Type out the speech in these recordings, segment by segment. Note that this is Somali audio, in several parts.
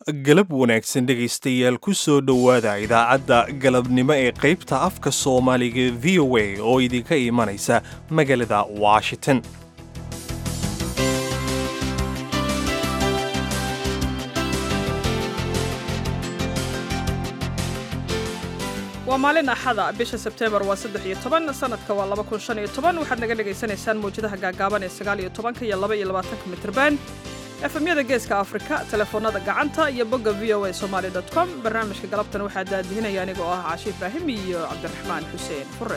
galab wanaagsan dhegaystayaal ku soo dhowaada idaacadda galabnimo ee qaybta afka soomaaliga v o a oo idinka imanaysa magaalada washington waa maalin axada bisha sebteembar waa saddex iyo toban sanadka waa laba kun shan iyo toban waxaad naga dhagaysanaysaan mawjadaha gaagaaban ee sagaal iyo tobanka iyo laba iyo labaatanka mitrban efemyada geeska afrika telefoonada gacanta iyo bogga v o a somaali dot com barnaamijka galabtan waxaa daadihinaya aniga oo ah caashi ibraahim iyo cabdiraxmaan xuseen fure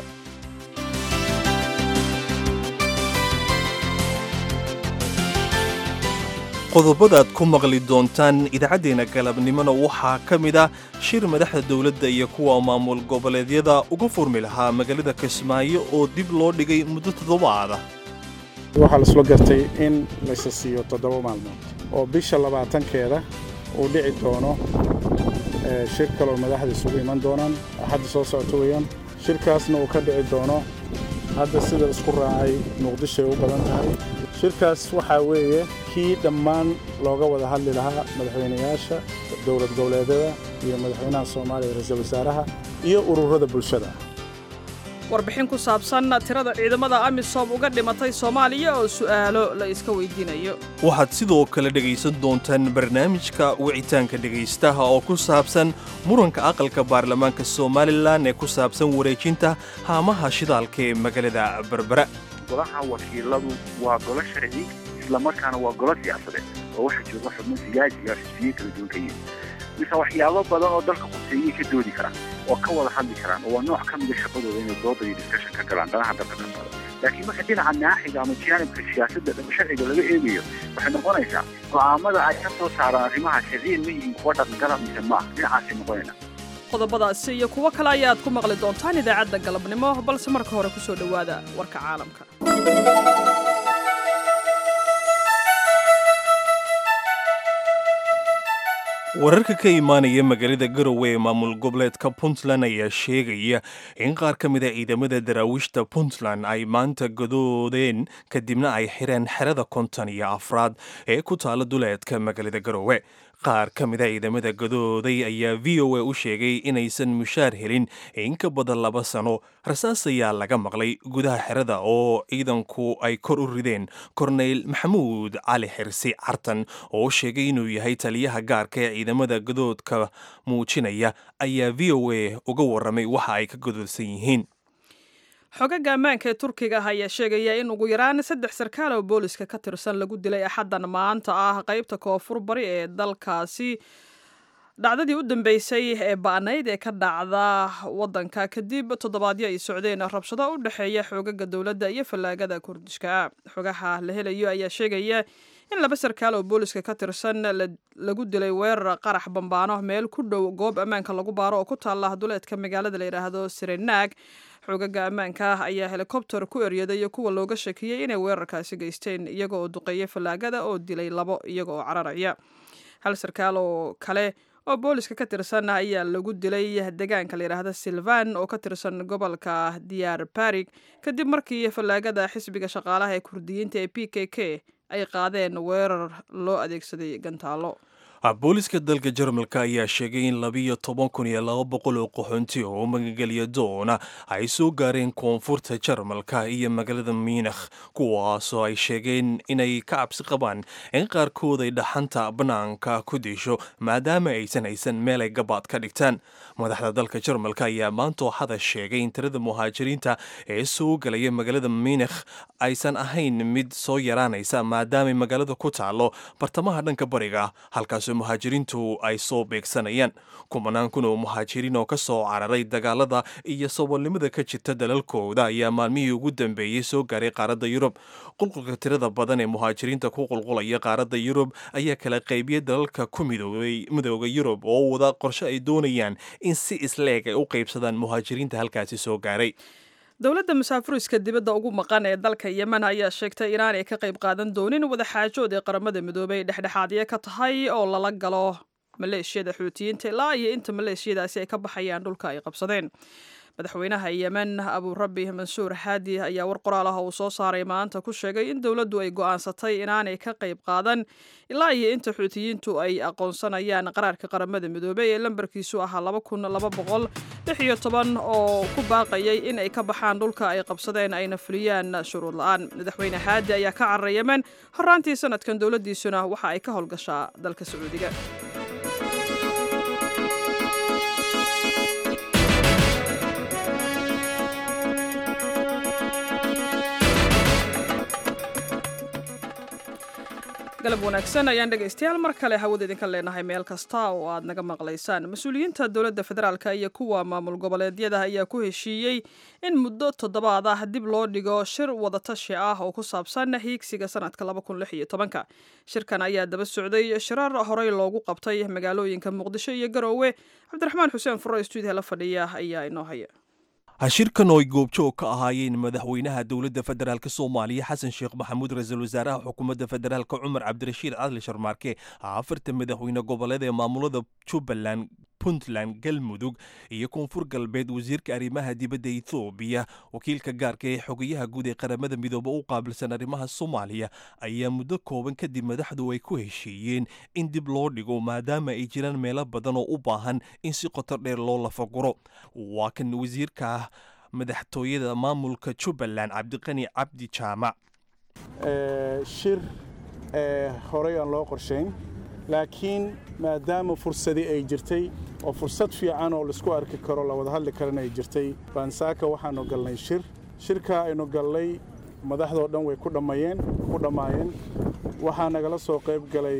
qodobadaad ku maqli doontaan idaacaddeenna galabnimona waxaa ka mid ah shir madaxda dowladda iyo kuwa maamul goboleedyada uga furmi lahaa magaalada kismaayo oo dib loo dhigay muddo toddobaada waxaa laisla gartay in laysa siiyo toddoba maalmood oo bisha labaatankeeda uu dhici doono shir kaloo madaxda isugu iman doonaan axadda soo socota weeyaan shirkaasna uu ka dhici doono hadda sida isku raacay muqdishoay u badan tahay shirkaas waxaa weeye kii dhammaan looga wada hadli lahaa madaxweynayaasha dowlad goboleedyada iyo madaxweynaha soomaaliya ra-iisul wasaaraha iyo ururada bulshada warbixin ku saabsan tirada ciidamada amisom uga dhimatay soomaaliya oo su'aalo la iska weydiinayo waxaad sidoo kale dhegaysan doontaan barnaamijka wicitaanka dhegaystaha oo ku saabsan muranka aqalka baarlamaanka somalilan ee ku saabsan wareejinta haamaha shidaalka ee magaalada berbera golaha wakiiladu waa golo sharci islamarkaana waa golo siyaasadeed oo waxa jooga xubno siyaasiga xisbiye kala duwan ka yihin mise waxyaabo badan oo dalka quseeyay ka doodi karaan oo ka wada hadli karaan oo waa nooc ka mida shaqadooda inay dooda iyo discussion ka galaan danaha dalka ka socda laakiin marka dhinaca naaxiga ama jaanibka siyaasadda sharciga laga eegayo waxay noqonaysaa go'aamada ay ka soo saaraan arrimaha sharciyan ma yihiin kuwa dhaqangala mise maaha dhinacaasay noqonayna qodobadaasi iyo kuwo kale ayaad ku maqli doontaan idaacadda galabnimo balse marka hore ku soo dhowaada warka caalamka wararka ka imaanaya magaalada garowe ee maamul goboleedka puntland ayaa sheegaya in qaar ka mid a ciidamada daraawiishta puntland ay maanta gadoodeen kadibna ay xireen xerada konton iyo afraad ee ku taala duleedka magaalada garowe qaar ka mid a ciidamada gadooday ayaa v o a u sheegay inaysan mushaar helin in ka badan laba sano rasaas ayaa laga maqlay gudaha xerada oo ciidanku ay kor u rideen korneyl maxamuud cali xirsi cartan oo sheegay inuu yahay taliyaha gaarka ee ciidamada gadoodka muujinaya ayaa v o a uga warramay waxa ay ka gadoodsan yihiin xogaga ammaanka ee turkiga ah ayaa sheegaya in ugu yaraan saddex sarkaal oo booliska ka tirsan lagu dilay axaddan maanta ah qaybta koonfur bari ee dalkaasi dhacdadii u dambeysay ee ba'nayd ee ka dhacda waddanka kadib toddobaadyo ay socdeen rabshado u dhexeeya xoogaga dowladda iyo fallaagada kurdishka xogaha la helayo ayaa sheegaya in laba sarkaal oo booliska ka tirsan lagu dilay weerar qarax bambaano meel ku dhow goob ammaanka lagu baaro oo ku taalla duleedka magaalada la yidhaahdo sirenaag xoogaga ammaanka ah ayaa helikobter ku eryaday kuwa looga shakiyey inay weerarkaasi geysteen iyaga oo duqeeya fallaagada oo dilay labo iyaga oo cararaya hal sarkaal oo kale oo booliska ka tirsan ayaa lagu dilay deegaanka la yidhaahda silvan oo ka tirsan gobolka diyaar barig kadib markii fallaagada xisbiga shaqaalaha ee kurdiyiinta ee p k k ay qaadeen weerar loo adeegsaday gantaalo booliska dalka jarmalka ayaa sheegay in labiyo toban kun iyo laba boqol oo qaxoonti oo magangeliya doona ay soo gaareen koonfurta jarmalka iyo magaalada miinakh kuwaasoo ay sheegeen inay ka cabsi qabaan in qaarkood ay dhaxanta bannaanka ku disho maadaama aysan haysan meel ay gabaad ka dhigtaan madaxda dalka jarmalka ayaa maantoo hada sheegay in tirada muhaajiriinta ee soo galaya magaalada miinakh aysan ahayn mid soo yaraanaysa maadaamay magaalada ku taalo bartamaha dhanka bariga halkaasoo muhaajiriintu ay soo beegsanayaan kumanaan kun oo muhaajiriin oo ka soo cararay dagaalada iyo saboolnimada ka jirta dalalkooda ayaa maalmihii ugu dambeeyey soo gaaray qaaradda yurub qulqulka tirada badan ee muhaajiriinta ku qulqulaya qaaradda yurub ayaa kala qaybiyey dalalka ku midoobay midooda yurub oo wada qorshe ay doonayaan in si isleeg ay u qaybsadaan muhaajiriinta halkaasi soo gaaray dowladda masaafuriska dibadda ugu maqan ee dalka yemen ayaa sheegtay inaanay ka qayb qaadan doonin wadaxaajood ee qaramada midoobay dhexdhexaadyo ka tahay oo lala galo maleeshiyada xuutiyiinta ilaa iyo inta maleeshiyadaasi ay ka baxayaan dhulka ay qabsadeen madaxweynaha yemen aburabi mansuur xaadi ayaa war qoraal ah uu soo saaray maanta ku sheegay in dowladdu ay go'aansatay inaanay ka qayb qaadan ilaa iyo inta xuutiyiintu ay aqoonsanayaan qaraarka qaramada midoobey ee lambarkiisu ahaa laba kun laba boqol lix iyo toban oo ku baaqayay in ay ka baxaan dhulka ay qabsadeen ayna fuliyaan shuruud la-aan madaxweyne xaadi ayaa ka cararay yemen horaantii sanadkan dowladdiisuna waxa ay ka howlgashaa dalka sacuudiga galab wanaagsan ayaan dhegaystayaal mar kale hawada idinka leenahay meel kasta oo aad naga maqlaysaan mas-uuliyiinta dowladda federaalka iyo kuwa maamul goboleedyada ayaa ku heshiiyey in muddo toddobaad ah dib loo dhigo shir wadatashi ah oo ku saabsan hiigsiga sanadka ka shirkan ayaa daba socday shirar horey loogu qabtay magaalooyinka muqdisho iyo garoowe cabdiraxmaan xuseen furo stuudiya la fadhiya ayaa inoo haya shirkan oo ay goobjoog ka ahaayeen madaxweynaha dowladda federaalk soomaaliya xasan sheekh maxamuud ra-iisul wasaaraha xukuumadda federaalk cumar cabdirashiid cadli sharmaarke afarta madaxweyne goboleed ee maamulada jubbaland puntland galmudug iyo koonfur galbeed wasiirka arrimaha dibadda ethoobiya wakiilka gaarka ee xogayaha guud ee qaramada midoobe u qaabilsan arrimaha soomaaliya ayaa muddo kooban kadib madaxdu ay ku heshiiyeen in dib loo dhigo maadaama ay jiraan meelo badan oo u baahan in si qotor dheer loo lafaguro waa kan wasiirka madaxtooyada maamulka jubbaland cabdiqani cabdi jaamac shir horey aan loo qorshayn laakiin maadaama fursadii ay jirtay oo fursad fiican oo laisku arki karo la wada hadli karana ay jirtay baan saaka waxaanu galnay shir shirkaa aynu galnay madaxdoo dhan way ku dhammayeen ku dhammaayeen waxaa nagala soo qayb galay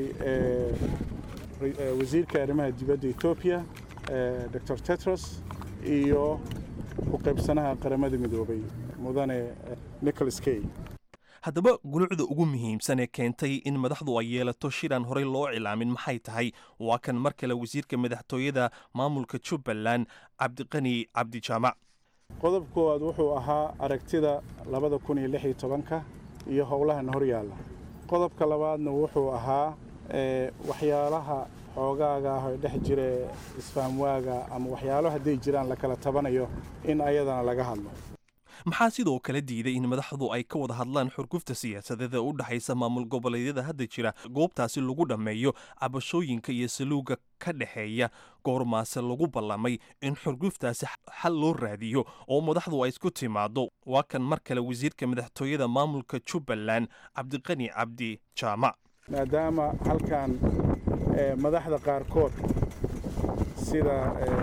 wasiirka arrimaha dibadda etoobiya dor tetros iyo ku qaybsanaha qaramada midoobay mudane nicholas key haddaba gulucda ugu muhiimsan ee keentay in madaxdu ay yeelato shiraan horey loo cilaamin maxay tahay waa kan mar kale wasiirka madaxtooyada maamulka jubbaland cabdiqani cabdijaamac qodob koowaad wuxuu ahaa aragtida labada kun iyo lix iyo tobanka iyo howlahan hor yaalla qodobka labaadna wuxuu ahaa waxyaalaha xoogaaga ah ee dhex jira isfahamwaaga ama waxyaalo hadday jiraan la kala tabanayo in ayadana laga hadlo maxaa sidoo kale diiday in madaxdu ay ka wada hadlaan xurgufta siyaasadeed ee u dhexaysa maamul goboleedyada hadda jira goobtaasi lagu dhammeeyo cabashooyinka iyo saluuga ka dhexeeya goormaase lagu ballamay in xurguftaasi xal loo raadiyo oo madaxdu ay isku timaado waa kan mar kale wasiirka madaxtooyada maamulka jubbaland cabdiqani cabdi jaamac maadaama halkan madaxda qaarkood sida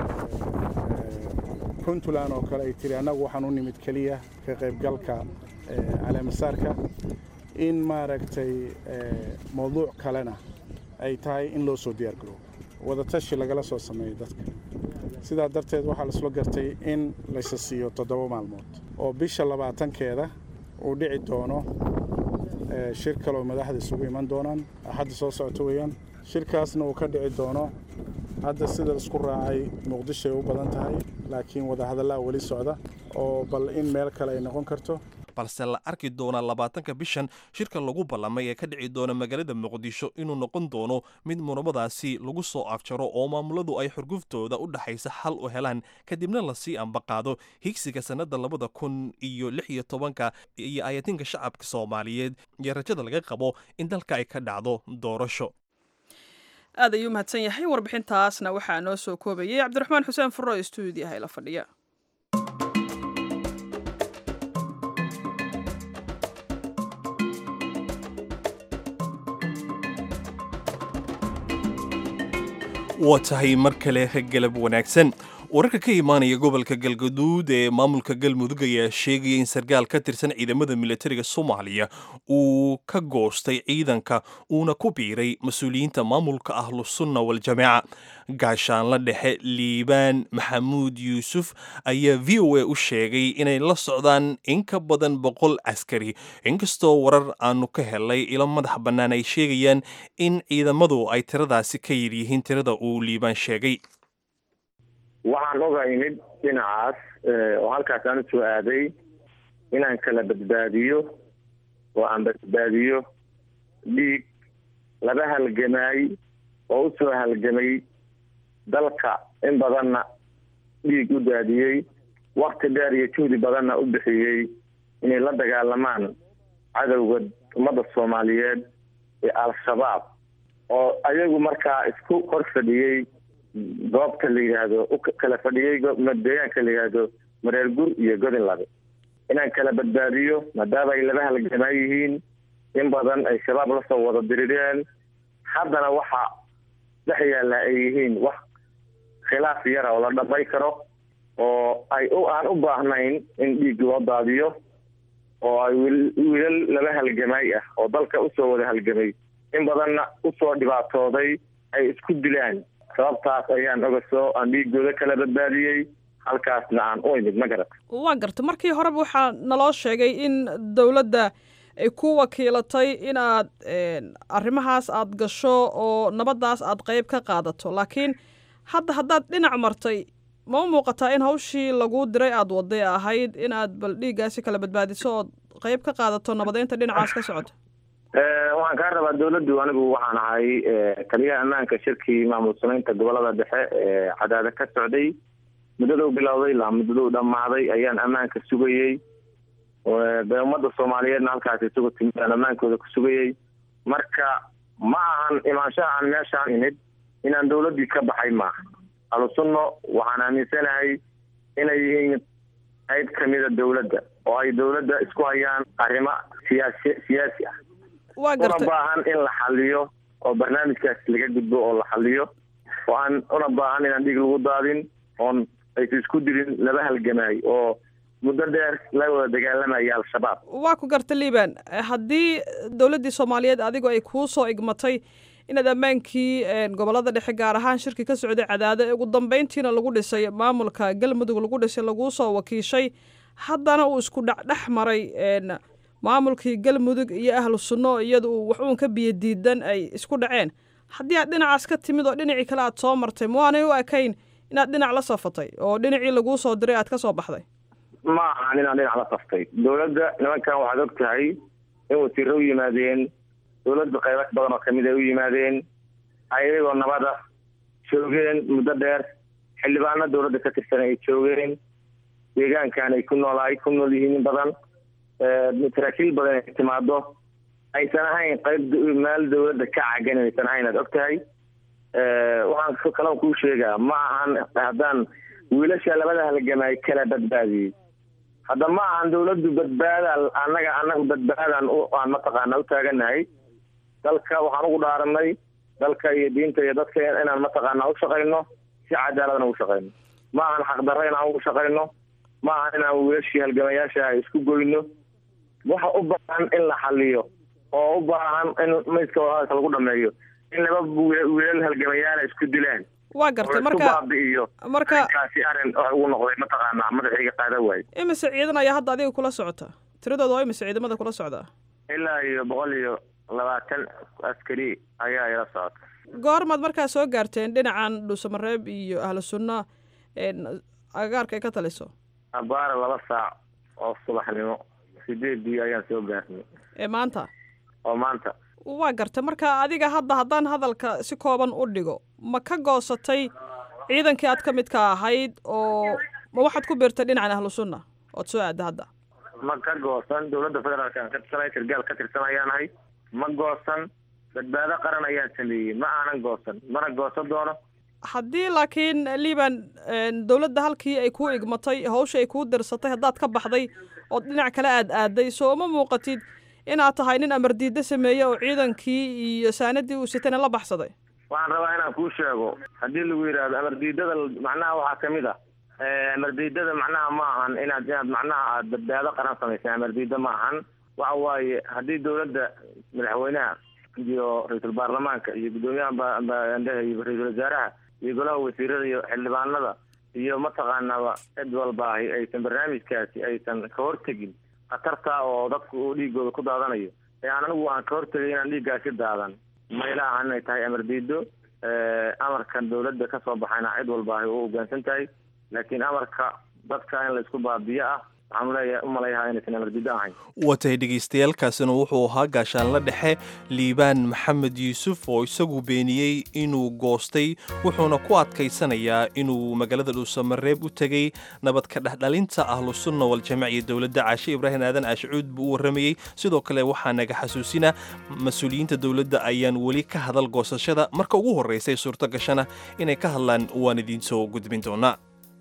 puntland oo kale ay tiri annagu waxaan u nimid keliya ka qaybgalka caleemasaarka in maaragtay mawduuc kalena ay tahay in loo soo diyaar garoobo wadatashi lagala soo sameeyo dadka sidaa darteed waxaa laisla gartay in laysa siiyo toddoba maalmood oo bisha labaatankeeda uu dhici doono shir kaleoo madaxda isugu iman doonaan axadda soo socota weeyaan shirkaasna uu ka dhici doono hadda sida isku raacay muqdishoay u badan tahay laakiin wadahadallaa weli socda oo bal in meel kale ay noqon karto balse la arki doonaa labaatanka bishan shirka lagu ballamay ee ka dhici doona magaalada muqdisho inuu noqon doono mid muramadaasi lagu soo afjaro oo maamuladu ay xurguftooda u dhexaysa xal u helaan kadibna lasii ambaqaado higsiga sannada labada kun iyo lix iyo tobanka iyo ayatinka shacabka soomaaliyeed iyo rajada laga qabo in dalka ay ka dhacdo doorasho aad ayuu mahadsan yahay warbixintaasna waxaa noo soo koobayay cabdiraxmaan xuseen furo ee stuudiyaha la fadhiya waa tahay mar kale galab wanaagsan wararka ka imaanaya gobolka galgaduud ee maamulka galmudug ayaa sheegaya in sarkaal ka tirsan ciidamada militariga soomaaliya uu ka goostay ciidanka uuna ku biiray mas-uuliyiinta maamulka ahlusunna waljamaaca gaashaanla dhexe liibaan maxamuud yuusuf ayaa v o a u sheegay inay la socdaan in ka badan boqol askari inkastoo warar aanu ka helay ilo madax bannaan ay sheegayaan in ciidamadu ay tiradaasi ka yidyihiin tirada uu liibaan sheegay waxaan oga imid dhinacaas oo halkaas aan usoo aaday inaan kala badbaadiyo oo aan badbaadiyo dhiig laba halgamaay oo u soo halgamay dalka in badanna dhiig u daadiyey wakti dheer iyo juhdi badanna u bixiyey inay la dagaalamaan cadowga ummadda soomaaliyeed ee al-shabaab oo ayagu markaa isku hor fadhiyey goobta la yidhaahdo u kala fadhiyey deegaanka la yidhaahdo mareer gur iyo godin labe inaan kala badbaadiyo maadaama ay laba halgamaa yihiin in badan ay shabaab lasoo wada dirireen haddana waxa dhex yaalla ay yihiin wax khilaaf yara oo la dhamay karo oo ay u aan u baahnayn in dhiig loo daadiyo oo ay wiilal laba halgamaay ah oo dalka usoo wada halgamay in badanna usoo dhibaatooday ay isku dilaan sababtaas ayaan ogasoo aan dhiigooda kala badbaadiyey halkaasna aan u imid ma garat waa garta markii horeba waxaa naloo sheegay in dowladda ay ku wakiilatay inaad arrimahaas aad gasho oo nabaddaas aad qeyb ka qaadato laakiin hadda haddaad dhinac martay ma u muuqataa in hawshii laguu diray aada waday ahayd inaad bal dhiiggaasi kala badbaadiso ood qeyb ka qaadato nabadeynta dhinacaas ka socota waxaan kaa rabaa dawladdu anigu waxaan ahay taliyaha ammaanka shirkii maamul samaynta gobolada dhexe ee cadaada ka socday muddaduu bilowday ilaa muddaduu dhammaaday ayaan ammaanka sugayey de ummadda soomaaliyeedna halkaas isugu timid aan ammaankooda ku sugayey marka ma ahan imaanshaha aan meeshaan imid inaan dawladdii ka baxay maaha ahlusunno waxaan aaminsanahay inay yihiin qayb kamida dawladda oo ay dawladda isku hayaan arrimo siyaasi siyaasi ah waa una gartay baahan in la xaliyo oo barnaamijkaas laga gudbo oo la xaliyo oo aan una baahan inaan dhiig lagu daadin oon aysa isku dilin laba halgamaay oo muddo dheer la wada dagaalamaya al-shabaab waa ku garta liban haddii dowladdii soomaaliyeed adigu ay kuu soo igmatay inaad ammaankii gobolada dhexe gaar ahaan shirki ka socday cadaado ee ugu dambeyntiina lagu dhisay maamulka galmudug lagu dhisay laguu soo wakiishay haddana uu isku dhexdhex maray maamulkii galmudug iyo ahlu sunno iyada uu wax uun ka biyo diidan ay isku dhaceen haddii aad dhinacaas ka timid oo dhinacii kale aad soo martay ma waanay u ekayn inaad dhinac la safatay oo dhinacii laguu soo diray aad ka soo baxday ma ahan inaan dhinac la saftay dawladda nimankan waxaad og tahay in wasiiro u yimaadeen dawladda qaybo badan oo kamid ay u yimaadeen ayagoo nabada joogeen muddo dheer xildhibaano dawladda ka tirsan ay joogeen deegaankan ay ku noolaay ku nool yihiin in badan saraakiil badan ay timaado aysan ahayn qayb meel dawladda ka cagan aysan ahayn aad og tahay waxaan kaloo kuu sheegaa ma ahan haddaan wiilasha labada halgamaay kala badbaadiyey hadda ma ahan dawladdu badbaada annaga annaga badbaadaan aan mataqaana u taaganahay dalka waxaan ugu dhaaranay dalka iyo diinta iyo dadka inaan mataqaana u shaqayno si cadaaladna ugu shaqayno ma ahan xaqdarro inaan ugu shaqayno ma ahan inaan wiilashii halgamayaasha isku goyno waxa u baahan in la xaliyo oo u baahan in mayska wadahadalka lagu dhameeyo in laba wiilal halgamayaala isku dilaan waa gartay oo marka isku baabi'iyo marka arrinkaasi arrin wax ugu noqday mataqaanaa madaxayga qaada waaye imise ciidan ayaa hadda adiga kula socota tiradooda waa imise ciidamada kula socdaa ilaa iyo boqol iyo labaatan askari ayaa ila socota goormaad markaa soo gaarteen dhinacan dhuusamareeb iyo ahlu sunna agagaarka ay ka taliso abaara laba saac oo subaxnimo sideedii ayaan soo gaarnay ee maanta oo maanta waa gartay marka adiga hadda haddaan hadalka si kooban u dhigo ma ka goosatay ciidankii aad ka midka ahayd oo ma waxaad ku biirtay dhinacan ahlu sunna ood soo aadda hadda ma ka goosan dawladda federaalka aan ka tirsanay sargaal ka tirsan ayaanahay ma goosan badbaado qaran ayaan sameeyey ma aanan goosan mana goosan doono haddii laakiin liban dowladda halkii ay kuu igmatay hawsha ay kuu dirsatay haddaad ka baxday ood dhinac kale aad aaday soo uma muuqatid inaad tahay nin amardiiddo sameeye oo ciidankii iyo saanadii uu sitayna la baxsaday waxaan rabaa inaan kuu sheego haddii lagu yidhaahdo amardiidada macnaha waxaa kamid ah amardiidada macnaha ma ahan inaad inaad macnaha aad badbaado qaran samaysay amardiida ma ahan waxa waaye haddii dawladda madaxweynaha iyo ra-iisul baarlamaanka iyo guddoomiyaha bandhehe iyo ra-iisul wasaaraha iyo golaha wasiirada iyo xildhibaanada iyo mataqaanaba cid walba ahi aysan barnaamijkaasi aysan ka hortegin khatarta oo dadku uu dhiigooda ku daadanayo ee aan anigu aan ka hortegay inaan dhiiggaasi daadan mayla ahan inay tahay amar diido amarkan dawladda ka soo baxayna cid walba ahi u hoggaansan tahay laakiin amarka dadka in la isku baabiyo ah waxaan leeyahay u malayahaa inaysan amardido ahayn watay dhegaystayaaalkaasina wuxuu ahaa gaashaanla dhexe liibaan maxamed yuusuf oo isagu beeniyey inuu goostay wuxuuna ku adkaysanayaa inuu magaalada dhuusamareeb u tegey nabad ka dhexdhalinta ahlusunna waljamaac iyo dowladda caashe ibraahim aadan aashcuud buu u warramayey sidoo kale waxaa naga xasuusina mas-uuliyiinta dowladda ayaan weli ka hadal goosashada marka ugu horraysay suurto gashana inay ka hadlaan waan idiin soo gudbin doonaa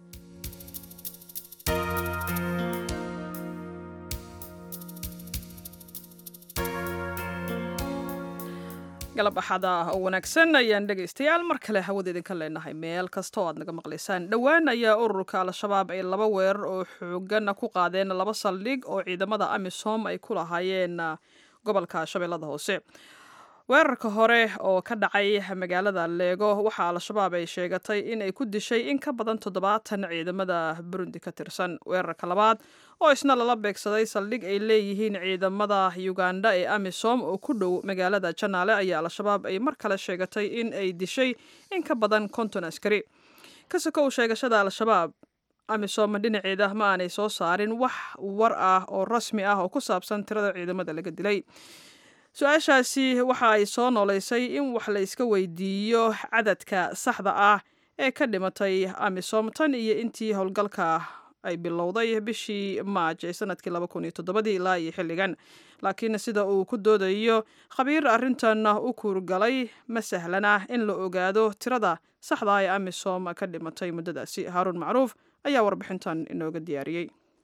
galab axada oo wanaagsan ayaan dhegaystayaal mar kale hawada idinka leenahay meel kasta oo aad naga maqlaysaan dhowaan ayaa ururka al-shabaab ay laba weerar oo xoogana ku qaadeen laba saldhig oo ciidamada amisom ay ku lahaayeen gobolka shabeellada hoose weerarka hore oo ka dhacay magaalada leego waxaa al-shabaab ay sheegatay in ay ku dishay in ka badan toddobaatan ciidamada burundi ka tirsan weerarka labaad oo isna lala beegsaday saldhig ay leeyihiin ciidamada uganda ee amisom oo ku dhow magaalada janaale ayaa al-shabaab ay mar kale sheegatay in ay dishay in ka badan konton askari ka sokow sheegashada al-shabaab amisom dhinaceeda ma aanay soo saarin wax war ah oo rasmi ah oo ku saabsan tirada ciidamada laga dilay su-aashaasi waxa ay soo noolaysay in wax la iska weydiiyo cadadka saxda ah ee ka dhimatay amisom tan iyo intii howlgalka ay bilowday bishii maaj ee sanadkii laba kun iyo toddobadii ilaa iyo xilligan laakiin sida uu ku doodayo khabiir arrintan u kuurgalay ma sahlana in la ogaado tirada saxda ah ee amisom ka dhimatay muddadaasi haaruun macruuf ayaa warbixintan inooga diyaariyey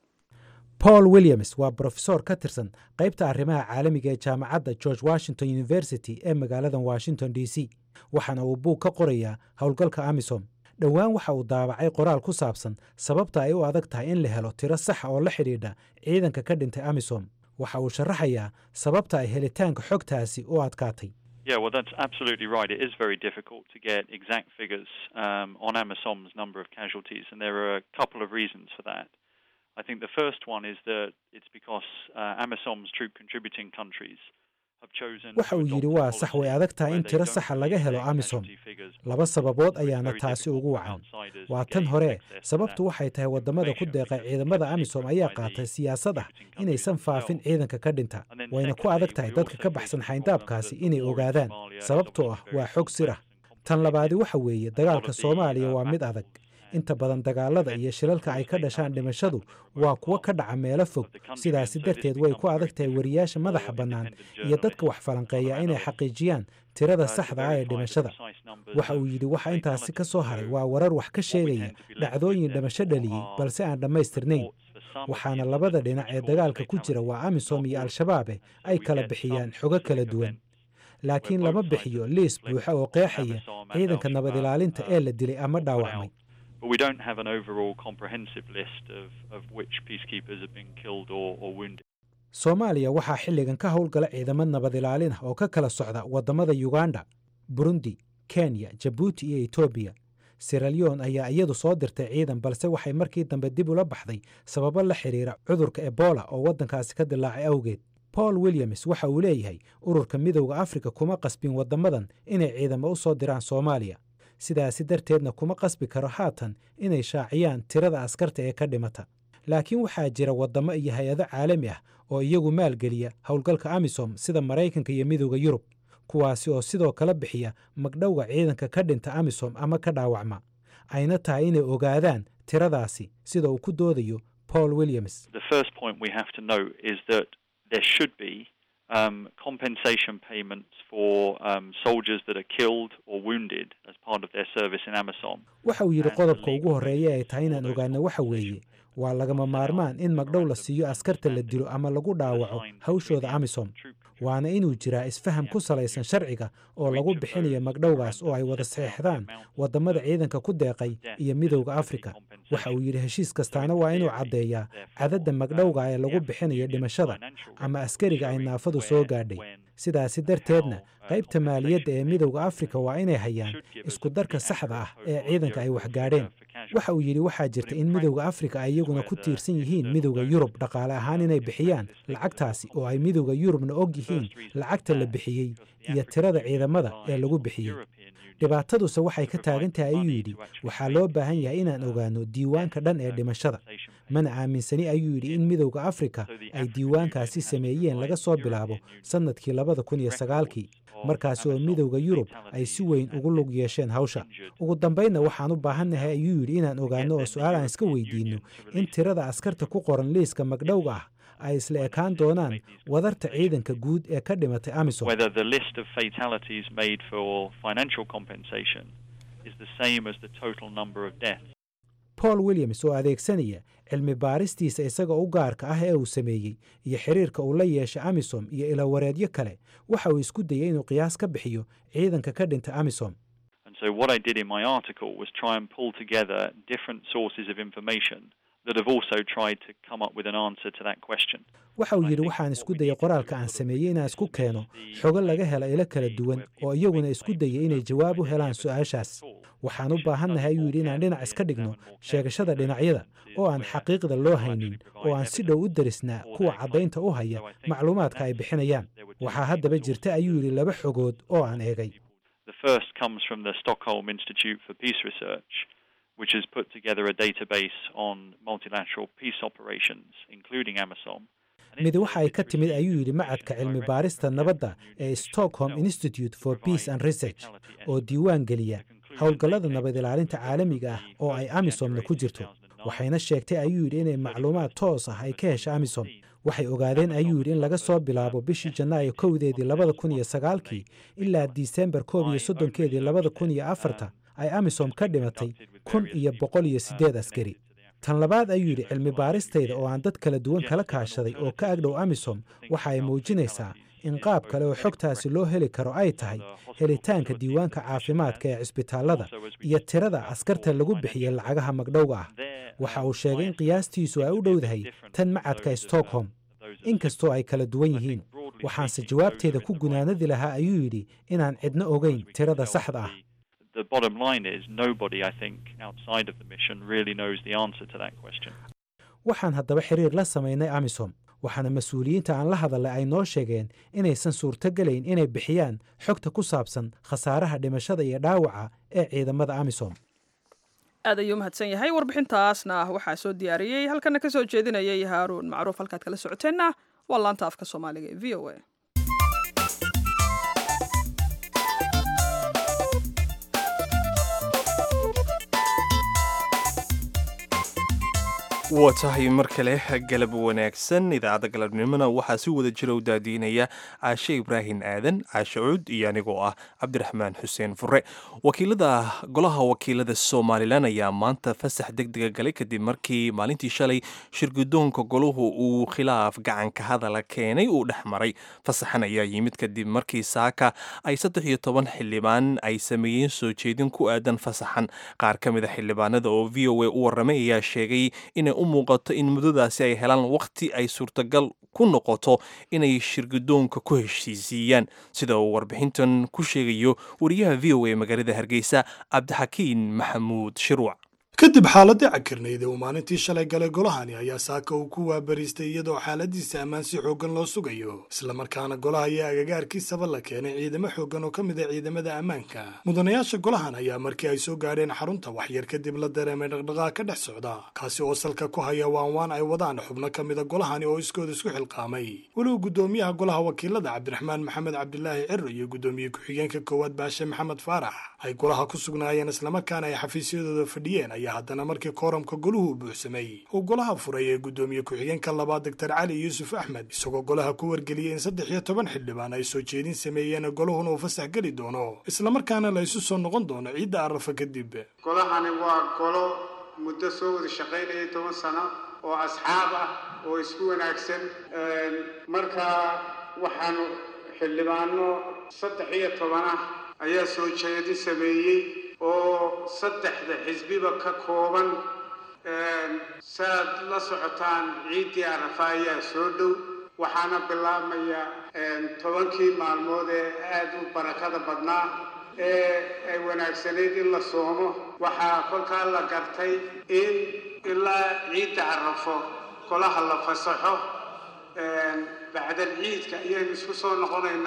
paul williams waa brofesor ka tirsan qaybta arrimaha caalamiga ee jaamacadda george washington university ee magaalada washington d c waxaana uu buug ka qorayaa howlgalka amisom dhowaan waxa uu daabacay qoraal ku saabsan sababta ay u adag tahay in la helo tiro saxa oo la xidhiidha ciidanka ka dhintay amisom waxa uu sharaxayaa sababta ay helitaanka xogtaasi u adkaatay Yeah, well, that's absolutely right. It is very difficult to get exact figures um, on AMISOM's number of casualties, and there are a couple of reasons for that. I think the first one is that it's because uh, AMISOM's troop contributing countries have chosen. waxa uu yidhi waa sax way adag tahay in tiro saxa laga helo amisom laba sababood ayaana taasi ugu wacan waa tan hore sababtu waxay tahay waddamada ku deeqay ciidamada amisom ayaa qaatay siyaasad ah inaysan faafin ciidanka ka dhinta wayna ku adag tahay dadka ka baxsan xayndaabkaasi inay ogaadaan sababtoo ah waa xog sir ah tan labaadi waxa weeye dagaalka soomaaliya waa mid adag inta badan dagaalada iyo shilalka ay ka dhashaan dhimashadu waa kuwo ka dhaca meelo fog sidaasi darteed way ku adag tahay wariyaasha madaxa bannaan iyo dadka wax falanqeeya inay xaqiijiyaan tirada saxda ah ee dhimashada waxa uu yidhi waxa intaasi ka soo haray waa warar wax ka sheegaya dhacdooyin dhimasho dhaliyey balse aan dhammaystirnayn waxaana labada dhinac ee dagaalka ku jira waa amisom iyo al-shabaabe ay kala bixiyaan xogo kala duwan laakiin lama bixiyo liis buuxa oo qeexaya ciidanka nabad ilaalinta ee la dilay ama dhaawacmay but we don't have an overall comprehensive list of, of which peacekeepers have been killed or, or wounded. soomaaliya waxaa xilligan ka howlgala ciidamo nabad ilaalin ah oo ka kala socda waddamada uganda burundi kenya jabuuti iyo etoobiya siralyon ayaa iyadu soo dirtay ciidan balse waxay markii dambe dib ula baxday sababo la xidhiira cudurka ebola oo waddankaasi ka dilaacay awgeed paul williams waxa uu leeyahay ururka midowda afrika kuma qasbin waddamadan inay ciidamo u soo diraan soomaaliya sidaasi darteedna kuma qasbi karo haatan inay shaaciyaan tirada askarta ee ka dhimata laakiin waxaa jira waddamo iyo hay-ado caalami ah oo iyagu maalgeliya howlgalka amisom sida maraykanka iyo midowda yurub kuwaasi oo sidoo kale bixiya magdhowga ciidanka ka dhinta amisom ama ka dhaawacma ayna tahay inay ogaadaan tiradaasi sida uu ku doodayo paul williams um, compensation payments for um, soldiers that are killed or wounded as part of their service in AMISOM. waxa uu yidhi qodobka ugu horreeya ay tahay inaan ogaano waxa weeye waa lagama maarmaan in magdhow la siiyo askarta la dilo ama lagu dhaawaco hawshooda amisom waana inuu jiraa isfaham ku salaysan sharciga oo lagu bixinayo magdhowgaas oo ay wada saxeexdaan waddamada ciidanka ku deeqay iyo midowda afrika waxa uu yidhi heshiis kastaana waa inuu caddeeyaa cadadda magdhowga ee lagu bixinayo dhimashada ama askariga ay naafadu soo gaadhay sidaasi darteedna qaybta maaliyadda ee midowda afrika waa inay hayaan isku darka saxda ah ee ciidanka ay waxgaadheen waxa uu yidhi waxaa jirta in midowda afrika ay iyaguna ku tiirsan yihiin midowda yurub dhaqaale ahaan inay bixiyaan lacagtaasi oo ay midowda yurubna og yihiin lacagta la bixiyey iyo tirada ciidamada ee lagu bixiyey dhibaataduse waxay ka taagan tahay ayuu yidhi waxaa loo baahan yahay inaan ogaano diiwaanka dhan ee dhimashada mana aaminsani ayuu yidhi in midowda afrika ay diiwaankaasi sameeyeen laga soo bilaabo sannadkii labada kun iyo sagaalkii markaasi oo midowda yurub ay si weyn ugu lug yeesheen hawsha ugu dambaynna waxaan u baahannahay ayuu yidhi inaan ogaano oo su-aal aan iska weydiinno in tirada askarta ku qoran liiska magdhowga ah ay isla ekaan doonaan wadarta ciidanka guud ee ka dhimatay amisom paul williams oo adeegsanaya cilmi baaristiisa isaga u gaarka ah ee uu sameeyey iyo xiriirka uu la yeeshay amisom iyo ilawareedyo kale waxa uu isku dayey inuu qiyaas ka bixiyo ciidanka ka dhintay amisom So what I did in my article was try and pull together different sources of information that have also tried to come up with an answer to that question. waxa uu yidhi waxaan isku dayay qoraalka aan sameeyey inaan isku keeno xogo laga hela ilo kala duwan oo iyaguna isku dayay inay jawaab u helaan su-aashaas waxaan u baahannahay ayuu yidhi inaan dhinac iska dhigno sheegashada dhinacyada oo aan xaqiiqda loo haynin oo aan si dhow u darisnaa kuwa caddaynta u haya macluumaadka ay bixinayaan waxaa haddaba jirta ayuu yidhi laba xogood oo aan eegay The first comes from the Stockholm Institute for Peace Research, which has put together a database on multilateral peace operations, including AMISOM. mid waxa ay ka timid ayuu yidhi macadka cilmi baarista nabadda ee stockholm institute for peace and research oo diiwaan geliya howlgallada nabad ilaalinta caalamiga ah oo ay amisomna ku jirto waxayna sheegtay ayuu yidhi inay macluumaad toos ah ay ka hesha amisom waxay ogaadeen ayuu yidhi in laga soo bilaabo bishii janaayo kowdeedii labada kun iyo sagaalkii ilaa disembar koob iyo soddonkeedii labada kun iyo afarta ay amisom ka dhimatay kun iyo boqol iyo siddeed askari tan labaad ayuu yidhi cilmi baaristayda oo aan dad kala duwan kala kaashaday oo ka agdhow amisom waxa ay muujinaysaa in qaab kale oo xogtaasi loo heli karo ay tahay helitaanka diiwaanka caafimaadka ee cisbitaallada iyo tirada askarta lagu bixiyey lacagaha magdhowga ah waxa uu sheegay in qiyaastiisu ay u dhowdahay tan macadka stockholm inkastoo ay kala duwan yihiin waxaanse jawaabteeda ku gunaanadi lahaa ayuu yidhi inaan cidno ogeyn tirada saxda ah The bottom line is nobody, I think, outside of the mission really knows the answer to that question. waxaan haddaba xiriir la samaynay amisom waxaana mas-uuliyiinta aan la hadalay ay noo sheegeen inaysan suurtogelayn inay bixiyaan xogta ku saabsan khasaaraha dhimashada iyo dhaawaca ee ciidamada amisom aad ayuu mahadsan yahay warbixintaasna waxaa soo diyaariyey halkana ka soo jeedinayay haaruun macruuf halkaad kala socoteenna waa laanta afka soomaaliga ee v o a waa tahay mar kale galab wanaagsan idaacadda galabnimona waxaa si wada jira u daadiinaya caashe ibraahim aadan caashe cuud iyo anigoo ah cabdiraxmaan xuseen fure wakiilada golaha wakiilada somalilan ayaa maanta fasax deg dega galay kadib markii maalintii shalay shirgudoonka golahu uu khilaaf gacanka hadala keenay uu dhex maray fasaxan ayaa yimid kadib markii saaka ay saddex iyo toban xildhibaan ay sameeyeen soo jeedin ku aadan fasaxan qaar ka mida xildhibaanada oo v o a u warramay ayaa sheegay inay u muuqato in muddadaasi ay helaan wakhti ay suurtagal ku noqoto inay shirgudoonka ku heshiisiiyaan sida uu warbixintan ku sheegayo wariyaha v o a magaalada hargeysa cabdixakiin maxamuud shiruuc kadib xaaladii cakirnayd ee uu maalintii shalay galay golahani ayaa saaka uu ku waabariistay iyadoo xaaladiisa ammaan si xooggan loo sugayo islamarkaana golaha iyo agagaarkiisaba la keenay ciidamo xooggan oo ka mid a ciidamada ammaanka mudanayaasha golahan ayaa markii ay soo gaadheen xarunta waxyar kadib la dareemay dhaqdhaqaaq ka dhex socda kaasi oo salka ku haya waanwaan ay wadaan xubno ka mida golahani oo iskooda isku xilqaamay weliba guddoomiyaha golaha wakiilada cabdiraxmaan maxamed cabdilaahi ciro iyo guddoomiye ku-xigeenka koowaad baashe maxamed faarax ay golaha ku sugnaayeen islamarkaana ay xafiisyadooda fadhiyeen haddana markii kooramka goluhu buuxsamay uu golaha furay ee guddoomiye ku-xigeenka labaad doctor cali yuusuf axmed isagoo golaha ku wargeliyey in saddex iyo toban xildhibaan ay soo jeedin sameeyeen golahuna uu fasax geli doono islamarkaana la isu soo noqon doono ciidda arafa kadib golahani waa golo muddo soo wada shaqaynayay toban sano oo asxaab ah oo isku wanaagsan markaa waxaanu xildhibaano saddex iyo toban ah ayaa soo jeedin sameeyey oo saddexda xisbiba ka kooban saaad la socotaan ciiddii arafa ayaa soo dhow waxaana bilaabmaya tobankii maalmood ee aada u barakada badnaa ee ay wanaagsanayd in la soomo waxaa kolkaa la gartay in ilaa ciidda arafo golaha la fasaxo bacdal ciidka ayaynu isku soo noqonaynaa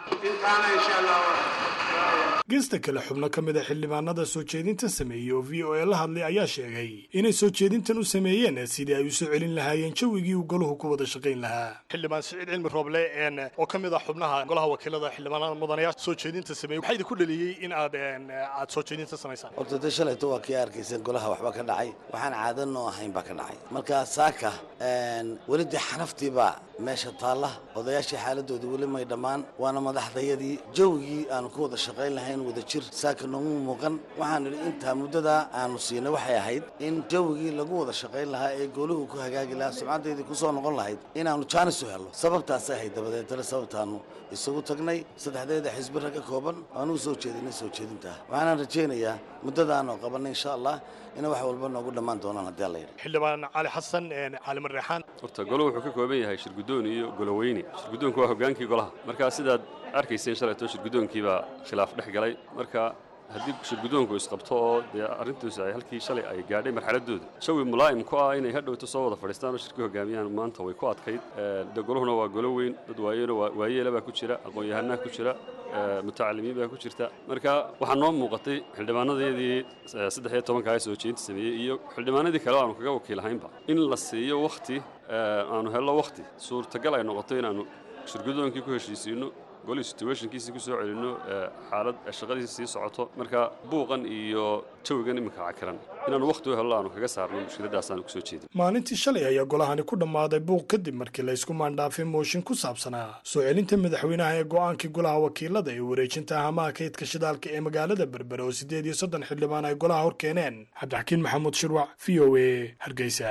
intaana insha allah geesta kale xubno ka mid a xildhibaanada soo jeedintan sameeyey oo v o a la hadlay ayaa sheegay inay soo jeedintan u sameeyeen sidii ay u soo celin lahaayeen jawigii uu goluhu ku wada shaqayn lahaa xildhibaan siciid cilmi rooble oo ka mid ah xubnaha golaha wakiilada xildhibaanada mudanayaa soo jeedinta sameeyey waxaa idinku dhaliyey in aad aad soo jeedinta samaysaan horta de shalayto waa kii arkaysan golaha waxba ka dhacay waxaan caadanoo ahayn baa ka dhacay marka saaka weli dee xanaftiibaa meesha taalla odayaashii xaaladoodii weli may dhammaan waana madaxdayadii jawigii aanu ku wada shaqayn lahayn wada jir saaka noomu muuqan waxaan idhi intaa muddadaa aanu siinay waxay ahayd in jawigii lagu wada shaqayn lahaa ee gooluhu ku hagaagi lahaa sumcaddeydii ku soo noqon lahayd inaannu jaanis u helno sababtaasay ahayd dabadeetana sababtaannu isugu tagnay saddexdeeda xisbi rag ka kooban aanuu soo jeedinay soo jeedintaa waxaanaan rajaynayaa muddadaanoo qabanay insha allah ina wax walba noogu dhammaan doonaan haddii alla yidhi xildhibaan cali xasan cali marreexaan horta goluhu wuxuu ka kooban yahay shirguddoon iyo goloweyne shirguddoonku waa hoggaankii golaha marka sidaad arkayseen shalayto shirguddoonkiibaa khilaaf dhex galay marka haddii shirguddoonku isqabto oo dee arrintiisu ay halkii shalay ay gaadhay marxaladdooda jawi mulaa'im ku ah inay hadhowto soo wada fadhiistaan oo shirka hogaamiyaan maanta way ku adkayd de goluhuna waa golo weyn dad waayeeno waayeela baa ku jira aqoon-yahanaa ku jira mutacalimiin baa ku jirta marka waxaa noo muuqatay xildhibaanadeedii saddex iyo tobanka ee soo jeedinta sameeyey iyo xildhibaanadii kale aanu kaga wakiilahaynba in la siiyo wakhti aanu helno wakhti suurtagal ay noqoto inaannu shirguddoonkii ku heshiisiinno golii situationkiisii ku soo celinno xaalad shaqadiisi sii socoto marka buuqan iyo jawigan iminka cakiran inaanu wakhti u hello aanu kaga saarno mushkiladaasaanu kusoo jeedin maalintii shalay ayaa golahani ku dhammaaday buuq kadib markii laysku maandhaafay mooshin ku saabsanaa soo celinta madaxweynaha ee go'aankii golaha wakiilada ee wareejinta ahamaha kaydka shidaalka ee magaalada berbere oo siddeed iyo soddon xildhibaan ay golaha hor keeneen cabdixakiin maxamuud shirwac v o a hargeysa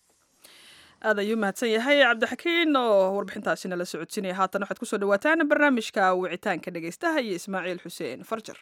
aad ayuu mahadsan yahay cabdixakiin oo warbixintaasina la socodsiinaya haatan waxaad kusoo dhawaataan barnaamijka wicitaanka dhegaystaha iyo ismaaciil xuseen farjar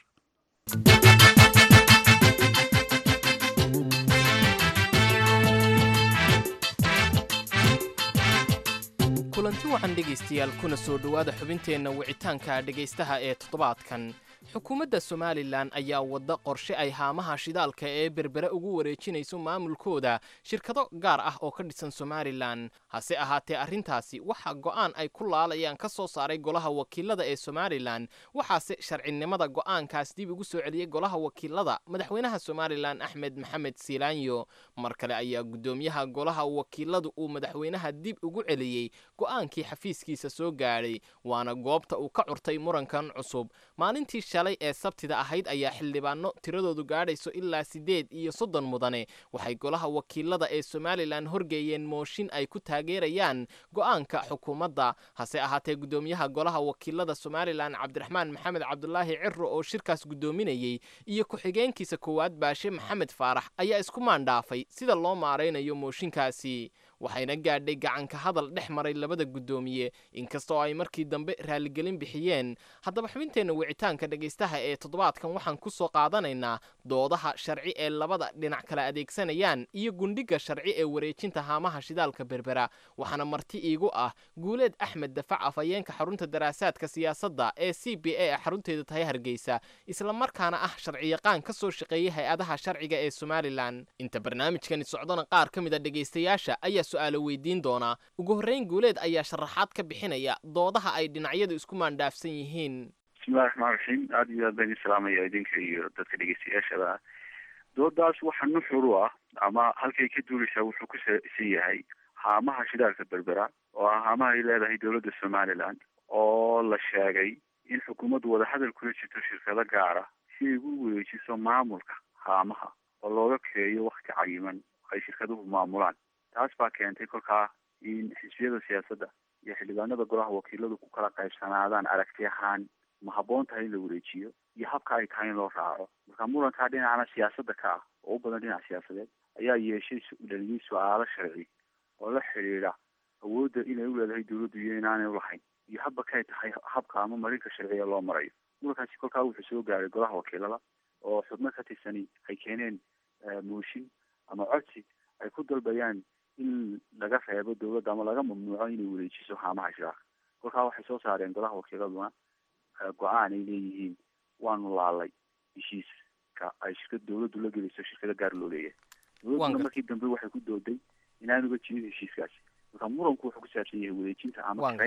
kulanti wacan dhegaystayaal kuna soo dhowaada xubinteenna wicitaanka dhegaystaha ee toddobaadkan xukuumadda somalilan ayaa wadda qorshe ay haamaha shidaalka ee berbere ugu wareejinayso maamulkooda shirkado gaar ah oo ka dhisan somalilan hase ahaatee arrintaasi waxaa go'aan ay ku laalayaan ka soo saaray golaha wakiilada ee somalilan waxaase sharcinimada go'aankaas dib ugu soo celiyey golaha wakiilada madaxweynaha somalilan axmed maxamed siilaanyo mar kale ayaa guddoomiyaha golaha wakiiladu uu madaxweynaha dib ugu celiyey go'aankii xafiiskiisa soo gaadhay waana goobta uu ka curtay murankan cusub maalintii shalay ee sabtida ahayd ayaa xildhibaano tiradoodu gaadhayso ilaa siddeed iyo soddon mudane waxay golaha wakiilada ee somalilan horgeeyeen mooshin ay ku taageerayaan go'aanka xukuumadda hase ahaatee guddoomiyaha golaha wakiilada somalilan cabdiraxmaan maxamed cabdulaahi ciro oo shirkaas guddoominayey iyo ku-xigeenkiisa koowaad baashe maxamed faarax ayaa isku maandhaafay sida loo maaraynayo mooshinkaasi waxayna gaadhay gacanka hadal dhex maray labada guddoomiye inkastoo ay markii dambe raaligelin bixiyeen haddaba xubinteenna wicitaanka dhegaystaha ee toddobaadkan waxaan ku soo qaadanaynaa doodaha sharci ee labada dhinac kala adeegsanayaan iyo gundhiga sharci ee wareejinta haamaha shidaalka berbera waxaana marti iigu ah guuleed axmed dafac afhayeenka xarunta daraasaadka siyaasadda ee c b a ee xarunteeda tahay hargeysa islamarkaana ah sharciyaqaan ka soo shaqeeyay hay-adaha sharciga ee somalilan inta barnaamijkani socdona qaar ka mid a dhegaystayaasha ayaa su-aalo weydiin doonaa ugu horreyn guuleed ayaa sharaxaad ka bixinaya doodaha ay dhinacyadu isku maandhaafsan yihiin bismillahi raxmaan raxiim aada iyo aad baan idin salaamaya idinka iyo dadka dhegeystayaashada doodaas waxa nuxur u ah ama halkay ka duulaysaa wuxuu ku saabsan yahay haamaha shidaalka berbera oo ah haamaha ay leedahay dowladda somaliland oo la sheegay in xukuumaddu wadahadal kula jirto shirkado gaara si ay ugu wareejiso maamulka haamaha oo looga keeyo wakti cayiman ay shirkaduhu maamulaan taas baa keentay kolkaa in xisbiyada siyaasadda iyo xildhibaanada golaha wakiiladu ku kala qaybsanaadaan aragti ahaan ma habboon tahay in la wareejiyo iyo habka ay tahay in loo raaco marka murankaa dhinacana siyaasadda ka ah oo u badan dhinac siyaasadeed ayaa yeeshay dhaliyay su-aalo sharci oo la xidhiidha awoodda inay u leedahay dowladdu iyo inaanay ulahayn iyo habba kay tahay habka ama marinka sharciga loo marayo murankaasi kolkaa wuxuu soo gaaray golaha wakiilada oo xubno ka tirsani ay keeneen mooshin ama codsi ay ku dalbayaan in laga reebo dowladda ama laga mamnuuco inay wareejiso haamaha shidaalka kolkaa waxay soo saareen golaha wakiiladuna go-aan ay leeyihiin waanu laalay heshiiska ay shirkad dowladdu la gelayso shirkado gaar loo leeyahay dowladduna markii dambe waxay ku dooday inaanuga jirin heshiiskaasi marka muranku wuxuu ku saabsan yahay wareejinta ama karaynta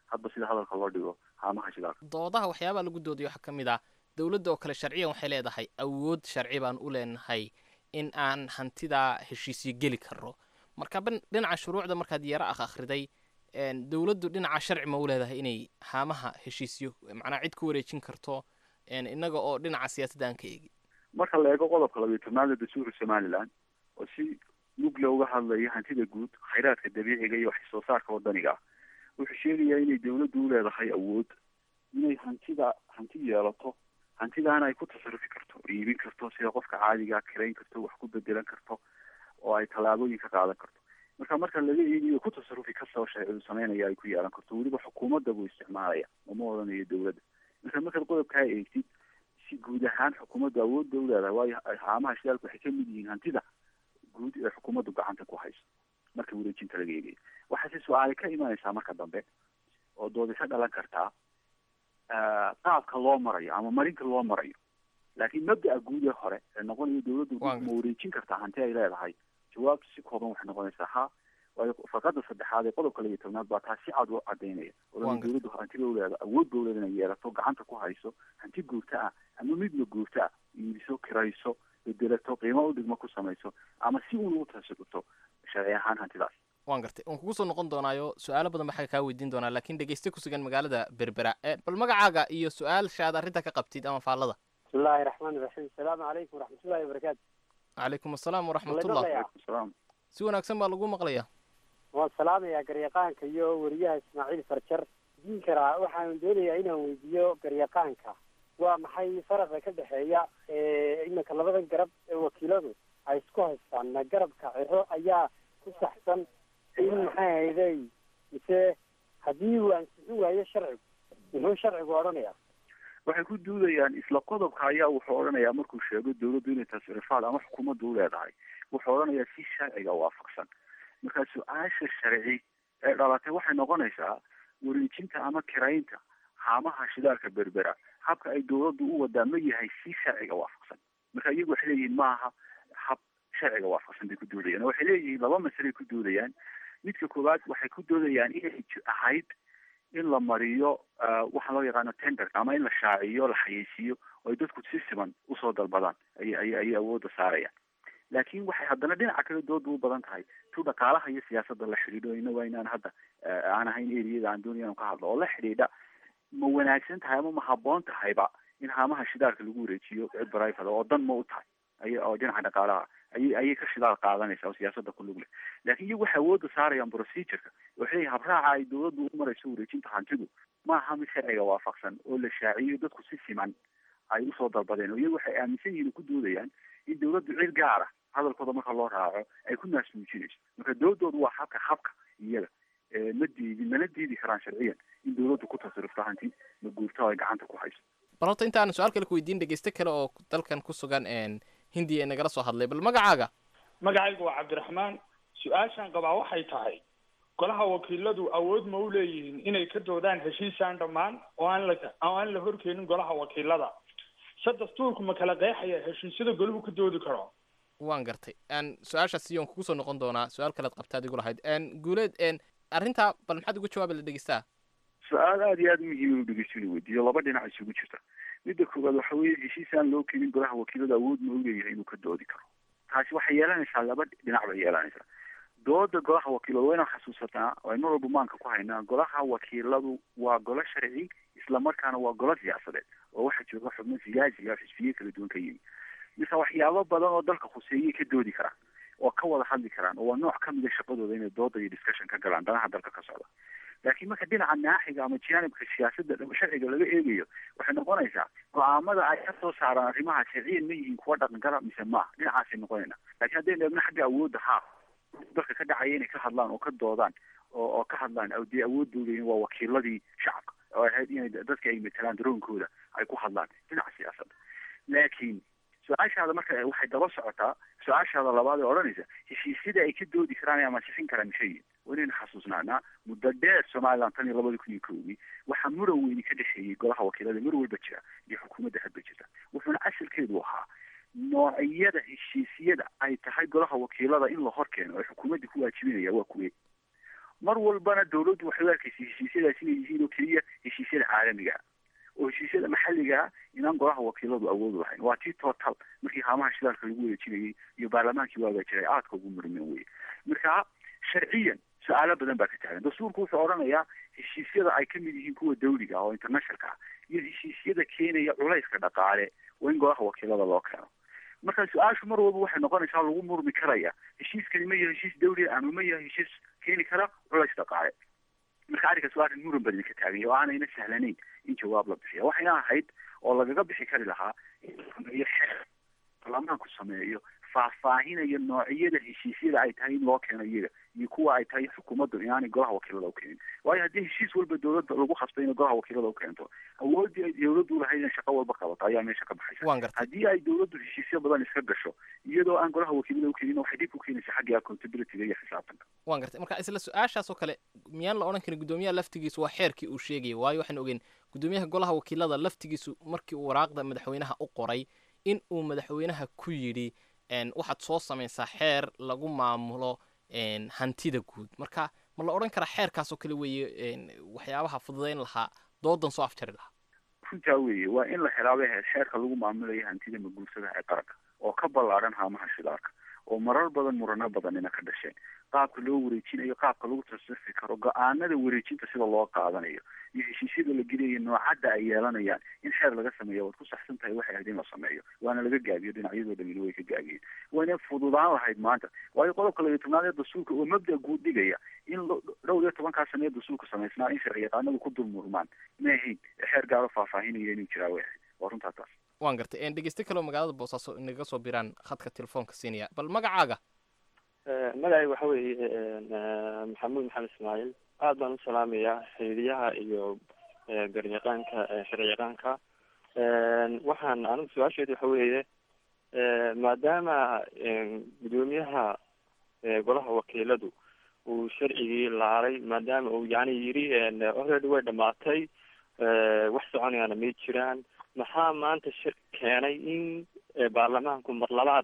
hadba sida hadalka loo dhigo haamaha shidaalka doodaha waxyaabaha lagu doodayo waxaa ka mid ah dowladda oo kale sharciyan waxay leedahay awood sharci baan u leenahay in aan hantidaa heshiisyo geli karno marka ban dhinaca shuruucda markaad yaro akh akhriday dowladdu dhinaca sharci ma u leedahay inay haamaha heshiisyo macnaa cid ku wareejin karto innaga oo dhinaca siyaasadda aan ka eegin marka la eego qodobka labiyo tobnaad ee dastuurka somaliland oo si mugle uga hadlaya hantida guud khayraadka dabiiciga iyo wax soo saarka wadaniga ah wuxuu sheegayaa inay dowladdu u leedahay awood inay hantida hanti yeelato hantidaana ay ku tasarufi karto iibin karto sida qofka caadigaa kirayn karto wax ku bedelan karto oo ay tallaabooyin ka qaadan karto marka marka laga eegiyo ku tasarufi kastoo sharcidu sameynaya ay ku yeelan karto weliba xukuumadda buu isticmaalaya uma odhanayo dowladda marka markaad qodobkaa eegtid si guud ahaan xukuumaddu awoodda u leedahay waayo haamaha shidaalku waxay ka mid yihiin hantida guud ee xukuumaddu gacanta ku hayso marka wareejinta laga eegayo waxaase su-aale ka imanaysaa marka dambe oo doodi ka dhalan kartaa qaabka loo marayo ama marinka loo marayo laakiin mabda'a guud ee hore ee noqonayo dowladdu ma wareejin kartaa hanti ay leedahay jawaabtu si kooban waxay noqonaysaa ha waayo farqada saddexaad ee qodobka laba iyo tobnaad baa taa si cad u cadaynaya odana dowladdu hantida u leeda awood ba u leeda inay yeelato gacanta ku hayso hanti guurta ah ama midna guurta ah iibiso kirayso bedelato qiimo u dhigmo ku samayso ama si uun ugu tasirto sharci ahaan hantidaas waan gartay waan kugu soo noqon doonaayo su-aalo badan baxaa kaa weydiin doonaa laakiin dhegeyste ku sugan magaalada berbera bal magacaaga iyo su-aalshaad arrinta ka qabtid ama faallada bismillahi raxmaani raxiim asalaamu calaykum waraxmatullahi wabarakaatu calaykum asalaam waraxmatullah si wanaagsan baa lagu maqlayaa waan salaamayaa garyaqaanka iyo weriyaha ismaaciil farjar diin karaa waxaan doonayaa inaan weydiiyo garyaqaanka waa maxay faraqa ka dhexeeya iminka labadan garab ee wakiiladu ay isku haystaan ma garabka ciro ayaa ku saxsan in maxay hayday mise haddii uu ansixin waayo sharcigu muxuu sharcigu odhanayaa waxay ku duudayaan isla qodobka ayaa wuxuu odhanayaa markuu sheego dowladdu inay tasrifaad ama xukuumaddu u leedahay wuxuu odhanayaa si sharciga waafaqsan marka su-aasha sharci ee dhalatay waxay noqonaysaa wareejinta ama kiraynta haamaha shidaalka berbera habka ay dowladdu u wadaa ma yahay si sharciga waafaqsan marka iyagu waxay leeyihiin maaha hab sharciga waafaqsan bay ku doodayaan waxay leeyihiin laba masalay ku doodayaan midka koowaad waxay ku doodayaan inay ahayd in la mariyo waxa loo yaqaano tenderka ama in la shaaciyo la xayeysiiyo oo ay dadku si siman usoo dalbadaan ay ay ayay awoodda saarayaan laakiin waxay haddana dhinaca kale dooda u badan tahay tu dhaqaalaha iyo siyaasadda la xidhiidho inaga inaan hadda aan ahayn eriyada aan doonaya inu ka hadlo oo la xidhiidha ma wanaagsan tahay ama ma habboon tahayba in haamaha shidaalka lagu wareejiyo cid barayfada oo dan ma u tahay ay oo dhinaca dhaqaalaha ayay ayay ka shidaal qaadanaysa oo siyaasadda ku lug leh laakiin iyagu waxay awoodda saarayaan procedureka waxay habraaca ay dowladdu u marayso wareejinta hantidu maaha mid sharciga waafaqsan oo la shaaciyo dadku si siman ay usoo dalbadeen oo iyagu waxay aaminsan yihiin ku doodayaan in dowladdu cid gaar ah hadalkooda marka loo raaco ay ku naasmuujinayso marka dowladoodu waa habka habka iyaga ma diidi mana diidi karaan sharciyan in dowladdu ku tasarufto hanti ma guurto ay gacanta ku hayso bal horta intaan su-aal kale ku weydiin dhegeyste kale oo dalkan ku sugan hindiya ee nagala soo hadlay bal magacaaga magacaygu waa cabdiraxmaan su-aashaan qabaa waxay tahay golaha wakiiladu awood ma u leeyihiin inay ka doodaan heshiisaan dhammaan oo aan la oo aan la horkeenin golaha wakiilada se dastuurku ma kala qeexaya heshiisyada golahu ka doodi karo waan gartay su-aashaas iyoon kugu soo noqon doonaa su-aal kalead qabtaad igu lahayd guuleed arrintaa bal maxaad uga jawaabi la dhegeystaa su-aal aada iyo aada muhiim inu dhegeysto inu weydiiyo laba dhinac isugu jirta midda koowaad waxa weeye heshiis aan loo keenin golaha wakiilada awood ma u leeyahay inuu ka doodi karo taasi waxay yeelanaysaa laba dhinac bay yeelanaysaa dooda golaha wakiiladu waa inaan xasuusataa oo ay mar walba maanka ku haynaa golaha wakiiladu waa golo sharci isla markaana waa golo siyaasadeed oo waxaa jooga xubno siyaasiga xisbiye kala duwan ka yimi mise waxyaabo badan oo dalka khuseeyay ka doodi karaan oo ka wada hadli karaan oo waa nooc ka mida shaqadooda inay dooda iyo discussion ka galaan danaha dalka ka socda laakiin marka dhinaca naaxiga ama janibka siyaasadda sharciga laga eegayo waxay noqonaysaa go-aamada ay ka soo saaraan arrimaha sharciyan ma yihiin kuwa dhaqangala mise maaha dhinacaasay noqonayna laakiin haddaynu eegno xagga awoodda haa dalka ka dhacaya inay ka hadlaan oo ka doodaan oo oo ka hadlaan dee awoodooda waa wakiiladii shacabka oo ahayd inay dadka ay matelaan daroonkooda ay ku hadlaan dhinaca siyaasadda laakiin su-aashaada marka waxay daba socotaa su-aashaada labaad ee odhanaysa heshiisyada ay ka doodi karaan ama sixin karaan mishayin waa inaynu xasuusnaanaa muddo dheer somaliland tan iyo labada kun iyo kowdii waxaa muran weyni ka dhexeeyey golaha wakiilada mar walba jira iyo xukuumadda hadba jirta wuxuuna asalkeedu ahaa noocyada heshiisyada ay tahay golaha wakiilada in la hor keeno ay xukuumadda ku waajibinaya waa kuwe mar walbana dawladdu waxay u arkaysa heshiisyadaas inay yihiin oo keliya heshiisyada caalamiga ah oo heshiisyada maxalliga ah inaan golaha wakiiladu awood u lahayn waa tii total markii haamaha shidaalka lagu wareejinayay iyo baarlamaankii waagaa jiray aadka ugu murmeen weye marka sharciyan su-aalo badan baa ka taagan dastuurku wuxuu odhanayaa heshiisyada ay kamid yihiin kuwa dawliga ah oo internationalka ah iyo heshiisyada keenaya culayska dhaqaale waa in golaha wakiilada loo keeno marka su-aashu mar walba waxay noqonaysaa lagu murmi karaya heshiiskani ma yahay heshiis dawliga ama ma yahay heshiis keeni kara culays dhaqaale marka arrinkaas waa arrin muran badan ka taagan oo aanayna sahlanayn in jawaab la bixiya waxayna ahayd oo lagaga bixi kari lahaa in la sameeyo xeer baarlamaanku sameeyo faahfaahinaya noocyada heshiisyada ay tahay in loo keeno iyaga iyo kuwa ay tahay xukuumaddu inaanay golaha wakiilada u keenin waayo haddii heshiis walba dawladda lagu khasbay inay golaha wakiilada u keento awooddii ay dawladdu u lahayd in shaqo walba qabato ayaa meesha ka baxaysa haddii ay dawladdu heshiisyo badan iska gasho iyadoo aan golaha wakiilada u keenin waxay dib ku keenaysa xaggii accountabilityga iyo xisaabtanka waan gartay marka isla su-aashaas oo kale miyaan la odhan karin guddoomiyaha laftigiisu waa xeerkii uu sheegayay waayo waxaan ogeyn guddoomiyaha golaha wakiilada laftigiisu markii uu waraaqda madaxweynaha u qoray in uu madaxweynaha ku yidhi waxaad soo samaysaa xeer lagu maamulo hantida guud marka ma la odhan karaa xeerkaas oo kale weeye waxyaabaha fududayn lahaa doodan soo afjari lahaa runtaa weeye waa in la helaaba xeerka lagu maamulayo hantida maguursadaha ee qaranka oo ka ballaaran haamaha shidaalka oo marar badan murano badanina ka dhasheen qaabka loo wareejinayo qaabka lagu tasrifi karo go-aanada wareejinta sida loo qaadanayo iyo heshiisyada la gelayo noocadda ay yeelanayaan in xeer laga sameeyo waad ku saxsan tahay waxay ahayd in la sameeyo waana laga gaabiyo dhinacyadoo dhamina way ka gaabiyeen wayna fududaan lahayd maanta waayo qodobka labiyo tobnaad ee dastuurka oo mabda guud dhigaya in dhowr iyo tobankaa sane ee dastuurka samaysnaa in sharci yaqaanadu ku dulmurmaan ma ahayn xeer gaaro faahfaahinaya inuu jiraa way ahayd waa runtaa taas waan gartay dhegeyste kaleo magaalada boosaaso inaga soo biraan khadka telefoonka siinaya bal magacaaga magacayga waxa weeye maxamuud maxamed ismaaciil aad baan u salaamayaa xiriyaha iyo garyaqaanka sharciyaqaanka waxaan anigu su-aasheedu waxa weeye maadaama guddoomiyaha golaha wakiiladu uu sharcigii laalay maadaama uu yani yiri already way dhamaatay wax soconayaana may jiraan maxaa maanta shir keenay in baarlamaanku mar labaad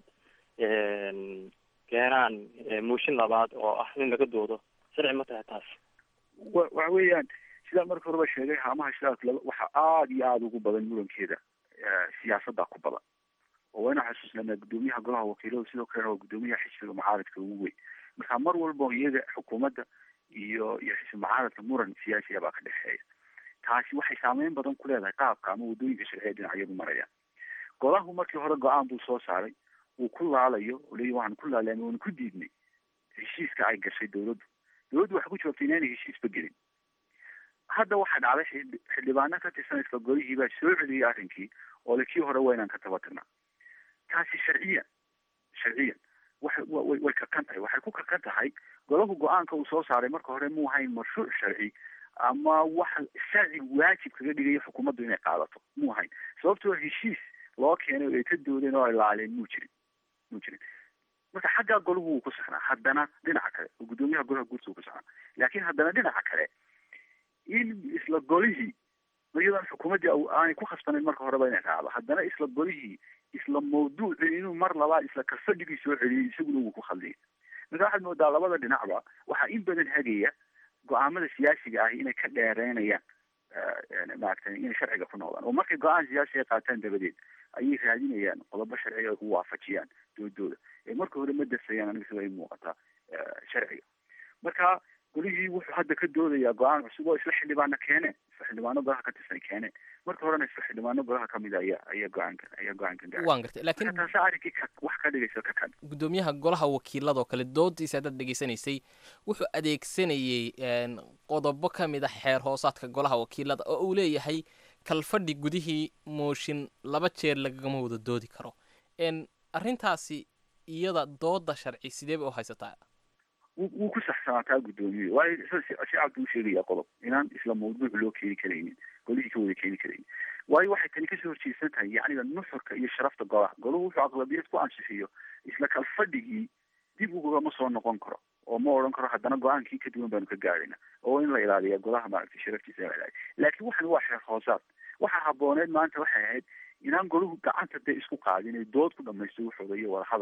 keenaan mooshin labaad oo ah in laga doodo sharci ma tahay taas wa waxa weeyaan sidaa marka horeba sheegay haamaha shidaalka laba waxa aada iyo aada ugu badan murankeeda siyaasadda ku badan oo waynu xasuusnanaa guddoomiyaha golaha wakiiladu sidoo kalena waa guddoomiyaha xisbiga mucaaradka ugu weyn marka mar walba iyaga xukuumadda iyo iyo xisbi mucaaradka muran siyaasiya baa ka dhexeeya taasi waxay saameyn badan ku leedahay qaabka ama waddooyinka sharciya dhinacyadu marayaan golahu markii hore go-aan buu soo saaray uu ku laalayo oo leeyahy waxaan ku laalay ama waanu ku diidnay heshiiska ay gashay dawladdu dawladdu waxay ku jawaabtay inaanay heshiisba gelin hadda waxaa dhacday xildhibaano ka tirsan isla golihii baa soo celiyey arrinkii oo le kii hore waa inaan ka tabatirnaa taasi sharciyan sharciyan waxay way way kakan tahay waxay ku kakan tahay golahu go-aanka uu soo saaray marka hore muu hayn mashruuc sharci ama wax sharci waajib kaga dhigayo xukuumaddu inay qaadato muu hayn sababtoo heshiis loo keenay oo ay ka doodeen oo ay laaleen muu jirin muu jirin marka xaggaa golahu wuu ku saxnaa haddana dhinaca kale oo guddoomiyaha golaha guurta uu ku saxnaa laakiin haddana dhinaca kale in isla golihii iyadoon xukuumaddii aanay ku khasbanayn marka horeba inay raacdo haddana isla golihii isla mawduuci inuu mar labaad isla kalfadhigii soo celiyay isaguna wuu ku khaldiyay marka waxaad moodaa labada dhinacba waxaa in badan hagaya go-aamada siyaasiga ahi inay ka dheereynayaan maaragtay inay sharciga ku noqdaan oo markay go-aan siyaasiga qaataan dabadeed ayay raadinayaan qodobo sharciga ay ku waafajiyaan doodooda ee marka hore ma dasayaan aniga sida ay muuqataa sharciga marka golihii wuxuu hadda ka doodayaa go-aan cusub oo isla xildhibaano keeneen isla xildhibaano golaha ka tirsan keeneen marka horena isla xildhibaano golaha kamid a ayaa ayaa go-aankan ayaa go-aankan gaaray waan gartay laakiin taasi arrinkii ka wax ka dhigaysa ka kan guddoomiyaha golaha wakiilada oo kale doodiisa haddaad dhegaysanaysay wuxuu adeegsanayey qodobo ka mid a xeer hoosaadka golaha wakiilada oo uu leeyahay kalfadhi gudihii mooshin laba jeer lagagama wada doodi karo arrintaasi iyada dooda sharci sidee bay u haysataa wuu ku saxsanaataa guddoomiye waayo si cabdi u sheegaya qodob inaan isla mawduuc loo keeni karaynin golihii ka wada keeni karaynin waayo waxay tani kasoo horjeedsan tahay yacniga nuxurka iyo sharafta golaha golahu wuxuu aqlabiyad ku ansixiyo isla kalfadhigii dib ugama soo noqon karo oo ma odhan karo haddana go-aankii ka duwan baanu ka gaadhayna oo in la ilaaliya golaha maaragtay sharaftiisa la ilaaliya laakiin waxan waa xeer hoosaad waxaa habooneed maanta waxay ahayd inaan golahu gacanta dee isku qaadin ay dood ku dhamaysto wuxooda iyo wadahadal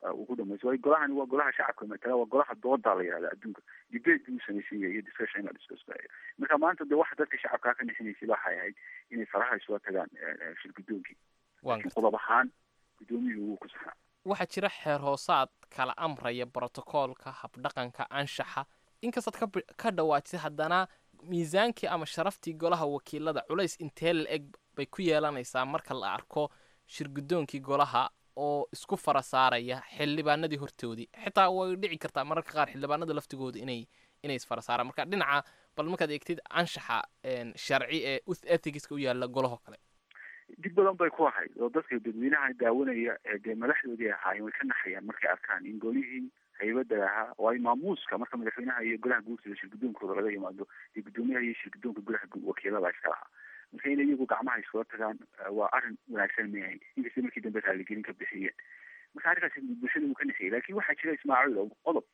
ugu dhamayso waayo golahani waa golaha shacabka matala waa golaha dooda la yihahda adduunka debate buu samaysan yahay iyo discussion la discuss gareeyo marka maanta de waxa dadka shacabkaa ka nixinaysay waxay ahayd inay faraha isula tagaan shir guddoonkii laakiin qodob ahaan guddoomiyuhu wuu ku saxaa waxaa jira xeer hoosaad kala amraya brotocoolka habdhaqanka anshaxa inkastaad ka ka dhawaajisay haddana miisaankii ama sharaftii golaha wakiilada culays intee la eg bay ku yeelanaysaa marka la arko shir guddoonkii golaha oo isku fara saaraya xildhibaanadii hortoodii xitaa way dhici kartaa mararka qaar xildhibaanada laftigooda inay inay isfara saaraan marka dhinaca bal markaad eegtid anshaxa sharci ee ethicska u yaala golahoo kale dib badan bay ku ahayd oo dadka dadweynaha daawanaya ee dee madaxdoodii ahaayeen way ka naxayaan markay arkaan in golihii haybada ahaa waayo maamuuska marka madaxweynaha iyo golaha guurtida shir guddoonkooda laga yimaado iyo guddoomiyaha iyo shir guddoonka golaha wakiilada iska lahaa marka inay iyagu gacmaha iskula tagaan waa arrin wanaagsan mayahay inkasta markii dambe raaligelin ka bixiyeen marka arrinkaasi bulshada uu ka naxiyay laakiin waxaa jira ismaaciil oo qodob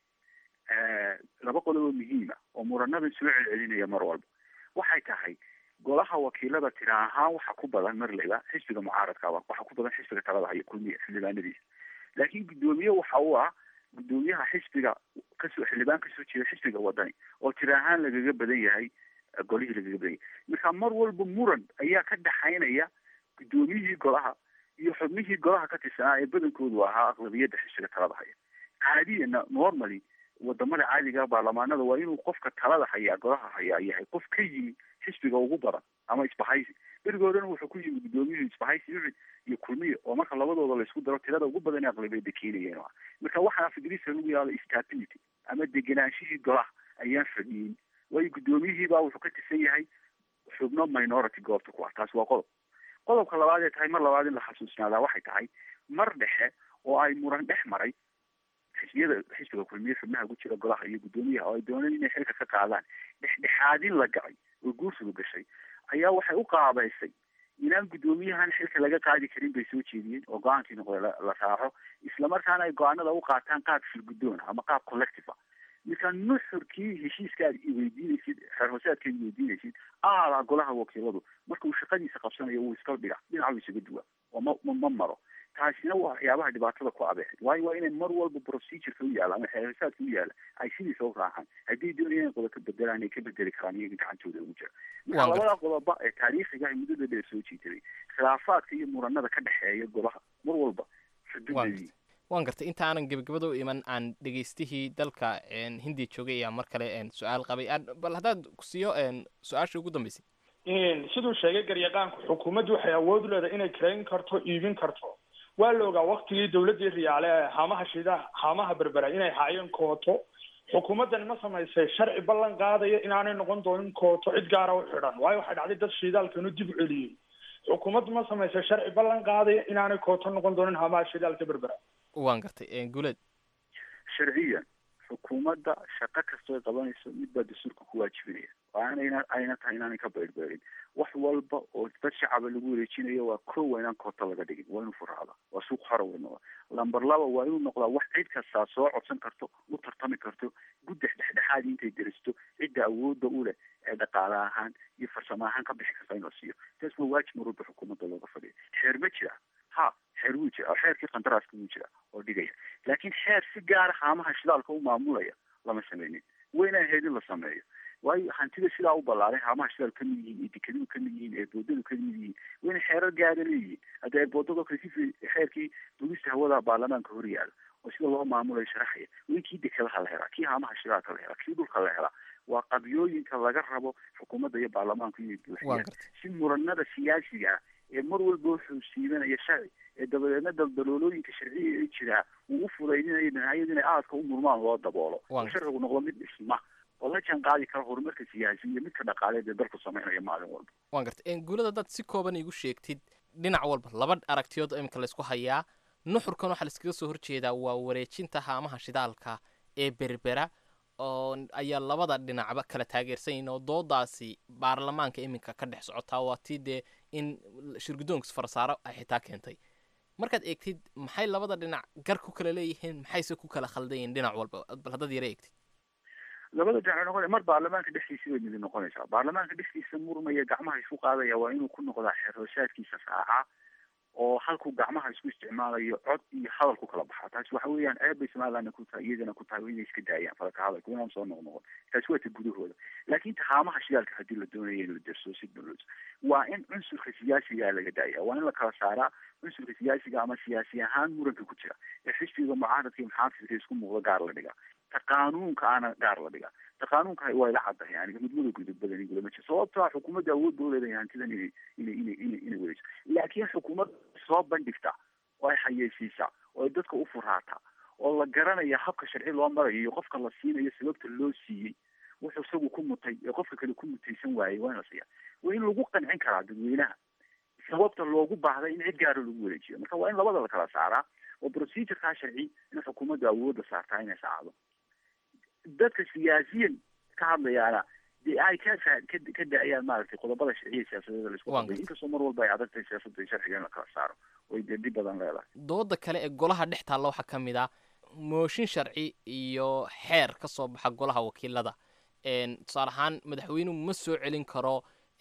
laba qodob oo muhiima oo muranada soo celcelinaya mar walba waxay tahay golaha wakiilada tira ahaan waxa ku badan marleyba xisbiga mucaaradkaaba waxa ku badan xisbiga talada hayo kulmiya xildhibaanadiisa laakiin guddoomiye waxa uu ah guddoomiyaha xisbiga kasoo xildhibaan kasoo jeeda xisbiga wadani oo tira ahaan lagaga badan yahay golihii lagaga badan yahay marka mar walba muran ayaa ka dhaxaynaya guddoomiyihii golaha iyo xubnihii golaha ka tirsanaa ee badankoodu ahaa aqlabiyadda xisbiga talada haya caadiyana normally wadamada caadiga baarlamaanada waa inuu qofka talada hayaa golaha hayaa yahay qof ka yimi xisbiga ugu badan ama isbahaysi berigoodana wuxuu ku yimi guddoomiyuhu isbahaysi ucid iyo kulmiye oo marka labadooda laysku daro tirada ugu badan ee aqlabiyadda keenayeen marka waxaa fidrisa lagu yahdo stability ama deganaanshihii golaha ayaan fadhiyin waayo guddoomiyihii baa wuxuu ka tirsan yahay xubno minority goobta ku ah taasi waa qodob qodobka labaad ee tahay mar labaad in la xasuusnaadaa waxay tahay mar dhexe oo ay muran dhex maray xisbiyada xisbiga kulmiye xubnaha ku jira golaha iyo guddoomiyaha oo ay dooneen inay xilka ka qaadaan dhexdhexaadin la gacay oo guursigu gashay ayaa waxay u qaabaysay inaan guddoomiyahan xilka laga qaadi karin bay soo jeediyeen oo go-aankii noqday la raaco islamarkaana ay go-aanada u qaataan qaab shirguddoon ama qaab collective ah marka nuxurkii heshiiska aad iweydiinaysid xeer hoosaadka ad iweydiinaysid aalaa golaha wakiiladu marka uu shaqadiisa qabsanayo wuu iska dhiga dhinacu isaga duwa oo ma ma maro taasina waa waxyaabaha dhibaatada ku abeexay waayo waa inay mar walba procedureka u yaala ama xeer hoosaadka u yaala ay sidiisa u raacaan haddii doonaya inay qodob ka bedelaan ay ka bedeli karaan iyaga gacantooda ugu jira marka labada qodoba ee taariikhiga muddada dheer soo jiitaday khilaafaadka iyo muranada ka dhexeeya golaha mar walba xuduudadii waan gartay inta aanan gebagabada u iman aan dhegaystihii dalka hindiya joogay ayaa mar kale su-aal qabay bal haddaad ku siiyo su-aasha ugu dambeysay siduu sheegay garyaqaanku xukuumaddu waxay awood u leedahay inay karayn karto iibin karto waa la ogaa waktigii dawladdii riyaale ee haamaha shida haamaha berbera inay haayeen kooto xukuumaddani ma samaysay sharci ballan qaadaya inaanay noqon doonin kooto cid gaara u xidhan waayo waxay dhacday dad shidaalkanu dib u celiyey xukuumaddu ma samaysay sharci ballan qaadaya inaanay kooto noqon doonin haamaha shidaalka berbera waan gartay guleed sharciyan xukuumadda shaqo kastoo ay qabanayso mid baa dastuurka ku waajibinaya waanayna ayna tahay inaanay ka beyrbeerin wax walba oo dad shacaba lagu wareejinayo waa ko waa inaan koota laga dhigin waa inuu furaada waa suuq xora wey noqda lamber laba waa inuu noqdaa wax cid kastaa soo codsan karto u tartami karto guddex dhexdhexaad intay deristo cidda awoodda u leh ee dhaqaale ahaan iyo farsamo ahaan ka bixi karta in la siiyo taas waa waajib mar walba xukuumadda looga fadhiya xeer ma jira ha xeer wuu jira xeerkii qandaraaska wuu jira oo dhigaya laakiin xeer si gaara haamaha shidaalka u maamulaya lama sameynin wayna ahayd in la sameeyo waayo hantida sidaa u ballaaray haamaha shidaal ka mid yihiin eedekadu ka mid yihiin eeboodadu ka mid yihiin wayna xeerar gaara leeyihiin hadda eeboodadoo kale si xeerkii duulista hawada baarlamaanka hor yaala oo sida loo maamulayo sharaxaya way kii dekadaha la helaa kii haamaha shidaalka la helaa kii dhulka la helaa waa qabyooyinka laga rabo xukuumadda iyo baarlamaanku inay buuxiyaan si muranada siyaasiga ah ee mar walba wuxuu siibanaya sharci ee dabadeedna daldaloolooyinka sharciga ee jiraa uu u fudaydinayo dhinacyada inay aadka u murmaan loo daboolo oo sharcigu noqdo mid dhisma oo la jaan qaadi kara horumarka siyaasi iyo midka dhaqaaleed ee dalku sameynaya maalin walba waan gartay guulada dad si kooban igu sheegtid dhinac walba laba aragtiyood oo iminka laysku hayaa nuxurkan waxaa laiskaga soo horjeedaa waa wareejinta haamaha shidaalka ee berbera oo ayaa labada dhinacba kala taageersan yihin oo doodaasi baarlamaanka iminka ka dhex socotaa waa tii dee in shirguddoonkas farsaaro ay xitaa keentay markaad eegtid maxay labada dhinac gar ku kala leeyihiin maxayse ku kala khaldan yihiin dhinac walba bal haddaad yara eegtid labada dhinac noqon mar baarlamaanka dhexdiisa bay midi noqonaysaa baarlamaanka dhexdiisa murmaya gacmaha isku qaadaya waa inuu ku noqdaa xeer hoosaadkiisa saaca oo halkuu gacmaha isku isticmaalayo cod iyo hadal ku kala baxaa taasi waxa weeyaan ceeb bay somalilandna ku tahay iyagana ku tahay inay iska daayaan falka hadalka inaan soo noqnoqon taasi waa ta gudahooda laakiin tahaamaha shidaalka haddii la doonayo in la derso si dowlad waa in cunsurka siyaasiga laga daaya waa in la kala saaraa cunsurka siyaasiga ama siyaasi ahaan muranka ku jira ee xisbiga mucaaradka iyo muxaafidka isku muuqda gaar la dhiga ta qaanuunka ana gaar la dhiga ta qaanuunka waa ila caddahay yani mudmada gudub badan igulama jiro sababto ah xukuumadda awood bau leedahay hantidan inay inay inay inay inay wadayso laakiin xukuumadda soo bandhigta oo ay xayeysiisa oo ay dadka u furaata oo la garanaya habka sharci loo marayo iyo qofka la siinayo sababta loo siiyey wuxuu isagu ku mutay ee qofka kale ku mutaysan waayey waa in la siiya waa in lagu qancin karaa dadweynaha sababta loogu baahday in cid gaara lagu wareejiyo marka waa in labada la kala saaraa oo procedurekaa sharci in xukuumadda awoodda saartaa inay saacdo dadka siyaasiyan ka hadlayaana dee ay ka ka ka daayaan maaragtay qodobada sharciya siyaasadeeda laisku qabay inkastoo mar walba ay adag tahay siyaasadda iyo sharciga in la kala saaro oy dee dhib badan leedahay dooda kale ee golaha dhex taalla waxaa ka mid ah mooshin sharci iyo xeer ka soo baxa golaha wakiilada tusaale ahaan madaxweynuhu ma soo celin karo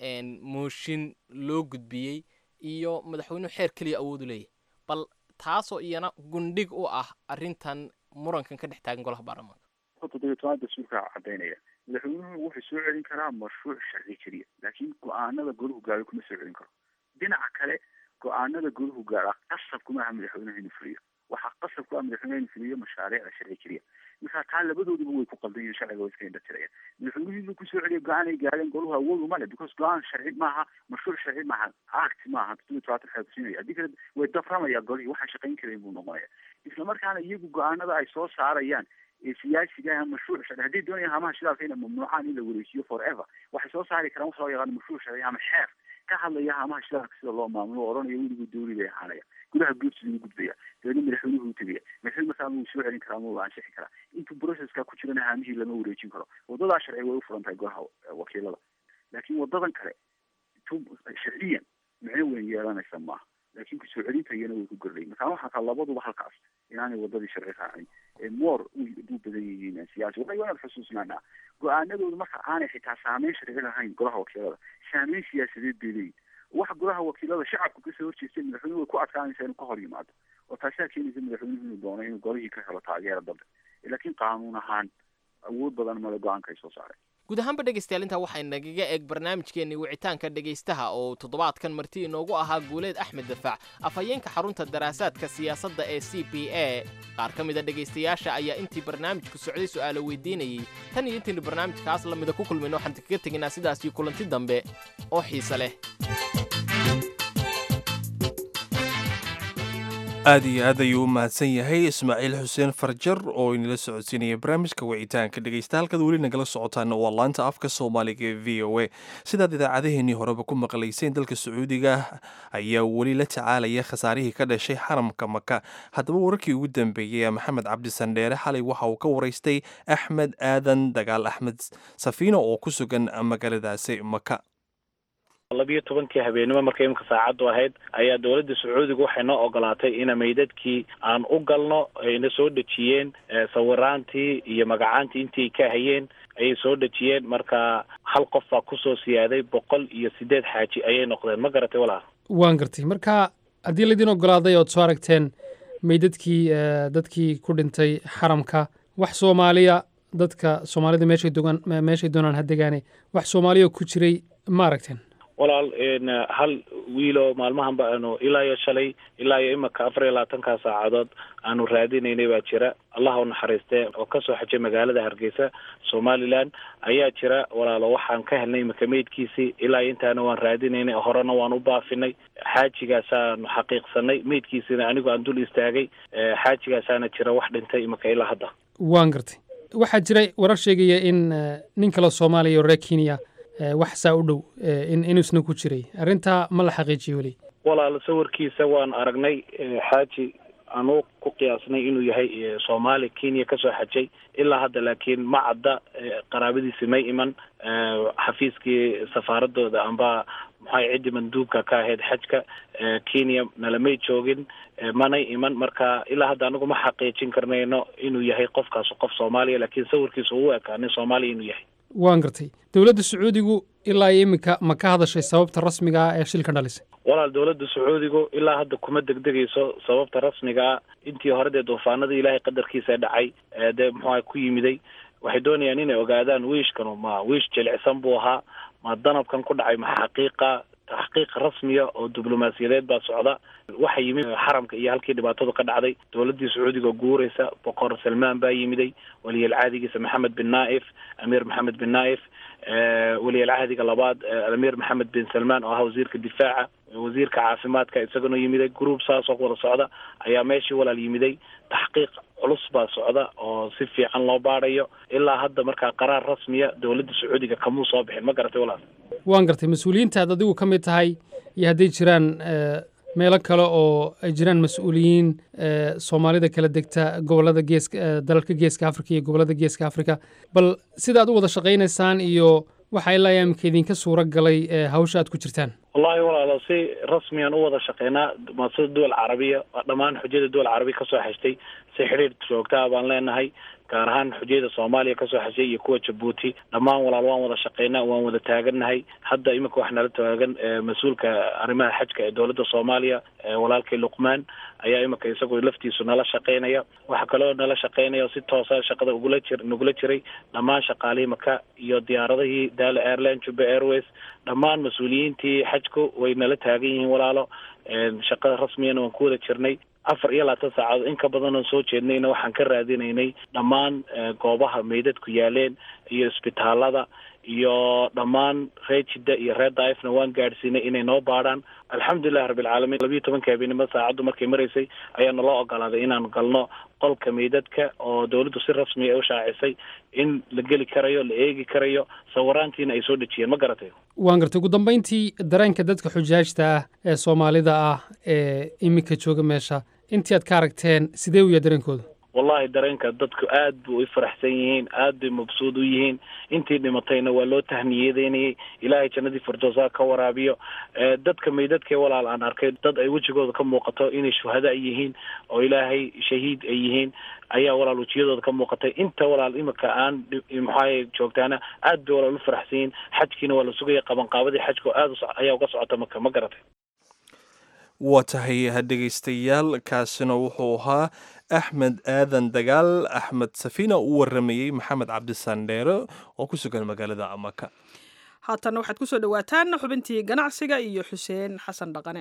mooshin loo gudbiyey iyo madaxweynuhu xeer keliya awoodu leeyahy bal taasoo iyana gundhig u ah arrintan murankan ka dhex taagan golaha baarlamaanka toddobiyo toban dastuurka cadaynaya madaxweynuhu wuxuu soo celin karaa mashruuc sharci keliya laakiin go-aanada golahu gaaro kuma soo celin karo dhinaca kale go-aanada golahu gaara qasab kuma aha madaxweynuhu inuu fuliyo waxaa qasab ku ah madaxweynuhu inuu fuliyo mashaariicda sharci keliya marka taa labadooduba way ku qaldan yihin sharciga way iska indhatiraya madaxweynuhu inuu kusoo celiyo go-aan ay gaareen golahu awood uma leh because go-aan sharci maaha mashruuc sharci maaha act maaha toddobiyo tobaatan xeer kusiinaya haddii kale way daframaya golihii waxaan shaqayn karayn buu noqonaya isla markaana iyagu go-aanada ay soo saarayaan ee siyaasiga mashruuc sharci haddii doonayaan hamaha shidaalka inay mamnuucaan in la wareejiyo forever waxay soo saari karaan wax loo yaqaano mashruuc sharci ama xeer ka hadlaya hamaha shidaalka sida loo maamulo o odhanaya weligu dawli bay ahaanaya gudaha guurtida u gudbaya dabeedna madaxweynuhu u tegaya madaxweyne markaa wuu soo celin karaa ma la ansixi karaa intuu processka ku jirana haamihii lama wareejin karo wadadaa sharci way u furan tahay golaha wakiilada laakiin wadadan kale tu sharciyan micno weyn yeelanaysa maaha laakiin kusoo celinta iyana way ku gordhay markaa waxaa kaa labaduba halkaas inaanay wadadii sharci raacin ee moor u badan yihiin siyaasi waa inaad xusuusnaanaa go-aanadooda marka aanay xitaa saameyn sharci lahayn golaha wakiilada saameyn siyaasadeed bay leeyihin waxa golaha wakiilada shacabka kasoo horjeestay madaxweynuhu way ku adkaanaysaa inuu ka hor yimaado oo taasaa keenaysa madaxweynuhu inuu doono inuu golihii ka helo taageera dambe laakiin qaanuun ahaan awood badan male go-aanka ay soo saareen guud ahaanba dhegaystayaal intaa waxay nagaga eeg barnaamijkeennii wicitaanka dhegaystaha oo toddobaadkan marti inoogu ahaa guuleed axmed dafaac afhayeenka xarunta daraasaadka siyaasadda ee c b a qaar ka mida dhegaystayaasha ayaa intii barnaamijku socday su'aalo weydiinayey tan iyo intaynu barnaamijkaas lamida ku kulmayno waxaan kaga tegaynaa sidaasii kulanti dambe oo xiise leh aad iyo aad ayuu u mahadsan yahay ismaaciil xuseen farjar oo inala socodsiinaya barnaamijka wicitaanka dhegaysta halkaad weli nagala socotaana waa laanta afka soomaaliga ee v o a sidaad idaacadeheennii horeba ku maqlayseen dalka sacuudiga ayaa weli la tacaalaya khasaarihii ka dhashay xaramka maka haddaba wararkii ugu dambeeyey ee maxamed cabdi sandheere xalay waxa uu ka waraystay axmed aadan dagaal axmed safiino oo ku sugan magaaladaasi maka labiyo tobankii habeenimo markay imika saacaddu ahayd ayaa dowladda sacuudiga waxay noo ogolaatay ina meydadkii aan u galno ayna soo dhejiyeen sawiraantii iyo magacaantii intii ay ka hayeen ayay soo dhejiyeen marka hal qof baa kusoo siyaaday boqol iyo siddeed xaaji ayay noqdeen ma garatay walaa waan gartay marka haddii laydin ogolaaday ood soo aragteen meydadkii dadkii ku dhintay xaramka wax soomaaliya dadka soomaalida meeshay dogaan meeshay doonaan ha degaane wax soomaaliya ku jiray ma aragteen walaal hal wiilo maalmahanba aanu ilaa iyo shalay ilaa iyo imika afar iyo labaatankaa saacadood aanu raadinaynay baa jira allah u naxariistee oo kasoo xajay magaalada hargeysa somaliland ayaa jira walaalo waxaan ka helnay imika meydkiisii ilaa iyo intaana waan raadinaynay horena waan u baafinay xaajigaasaanu xaqiiqsanay meydkiisina anigu aan dul istaagay xaajigaasaana jira wax dhintay imika ilaa hadda waan gartay waxaa jiray warar sheegaya in nin kale soomaaliya oo reer kenya wax saa u dhow inuusna ku jiray arrintaa ma la xaqiijiyo weli walaal sawirkiisa waan aragnay xaaji anuu ku qiyaasnay inuu yahay soomaali kenya kasoo xajay ilaa hadda laakiin ma cadda qaraabadiisi may iman xafiiskii safaaradooda amba maxay ciddii manduubka ka ahayd xajka kenya nalamay joogin manay iman marka ilaa hadda anigu ma xaqiijin karnayno inuu yahay qofkaas qof soomaaliya laakiin sawirkiisa uu ekaa nin soomaaliya inuu yahay waan gartay dowladda sacuudigu ilaa iyo iminka ma ka hadashay sababta rasmiga ah ee shilkan dhalisay walaal dowladda sacuudigu ilaa hadda kuma degdegayso sababta rasmiga ah intii hore dee duufaanadii ilaahay qadarkiisa dhacay ee dee muxuaha ku yimiday waxay doonayaan inay ogaadaan wiishkanu ma wiish jilicsan buu ahaa ma danabkan ku dhacay ma xaqiiqa taxqiiq rasmiya oo diblomaasiyadeed baa socda waxa yimid xaramka iyo halkii dhibaatadu ka dhacday dowladdii sacuudiga guuraysa boqor salmaan baa yimiday waliyalcaadigiisa maxamed bin naaif amiir maxamed bin naaif waliyalcaadiga labaad amiir maxamed bin salmaan oo ahaa wasiirka difaaca wasiirka caafimaadka isaguna yimiday group saas oo wada socda ayaa meeshii walaal yimiday taxqiiq culus baa socda oo si fiican loo baadhayo ilaa hadda markaa qaraar rasmiya dowladda sacuudiga kamuu soo bixin ma garatay walaal waan gartay mas-uuliyiintaad adigu ka mid tahay iyo hadday jiraan meelo kale oo ay jiraan mas-uuliyiin soomaalida kala degta gobolada geeska dalalka geeska afrika iyo gobolada geeska afrika bal sida aad u wada shaqaynaysaan iyo waxa ilaa imika idinka suuro galay hawsha aad ku jirtaan wallahi walaalo si rasmiyan u wada shaqeynaa maasada duwal carabiya dhammaan xujada duwal carabiya kasoo xeshtay si xidhiir joogtaa baan leenahay gaar ahaan xujayada soomaaliya kasoo xeshay iyo kuwa jabuuti dhammaan walaal waan wada shaqeynaa waan wada taagannahay hadda iminka wax nala taagan mas-uulka arrimaha xajka ee dowladda soomaaliya walaalkii luqmaan ayaa iminka isagu laftiisu nala shaqeynaya waxa kaloo nala shaqeynaya oo si toosa shaqada ugula jir nagula jiray dhammaan shaqaalihii maka iyo diyaaradihii daala airline juba airways dhammaan mas-uuliyiintii xajku way nala taagan yihiin walaalo shaqada rasmiyana waan ku wada jirnay afar iyo labaatan saacadood in ka badan oon soo jeednayna waxaan ka raadinaynay dhammaan goobaha meydadku yaaleen iyo isbitaalada iyo dhammaan reer jidda iyo reer daaifna waan gaadhsiinay inay noo baadhaan alxamdulilahi rabbilcaalamiin labiyo tobanka habeenimo saacaddu markay maraysay ayaa naloo ogolaaday inaan galno qolka meydadka oo dowladdu si rasmiya u shaacisay in la geli karayo la eegi karayo sawiraantiina ay soo dhejiyeen ma garatay waan gartay ugu dambayntii dareenka dadka xujaajta ah ee soomaalida ah ee iminka jooga meesha intii aad ka aragteen sidee u yahay dareenkooda wallahi dareenka dadku aad bu u faraxsan yihiin aad bay mabsuud u yihiin intii dhimatayna waa loo tahniyadeynayay ilaahay jannadii firdowsa ka waraabiyo dadka meydadkee walaal aan arkay dad ay wejigooda ka muuqato inay shuhada ay yihiin oo ilaahay shahiid ay yihiin ayaa walaal wejiyadooda ka muuqatay inta walaal imika aan maxaa joogtaana aad bay walaal u faraxsan yihiin xajkiina waa la sugaya qabanqaabadii xajka aad ayaa uga socota maka ma garatay waa tahay dhegaystayaal kaasina wuxuu ahaa axmed aadan dagaal axmed safiina uu waramayey maxamed cabdisandheere oo ku sugan magaalada maka haatanna waxaad kusoo dhowaataan xubintii ganacsiga iyo xuseen xasan dhaqane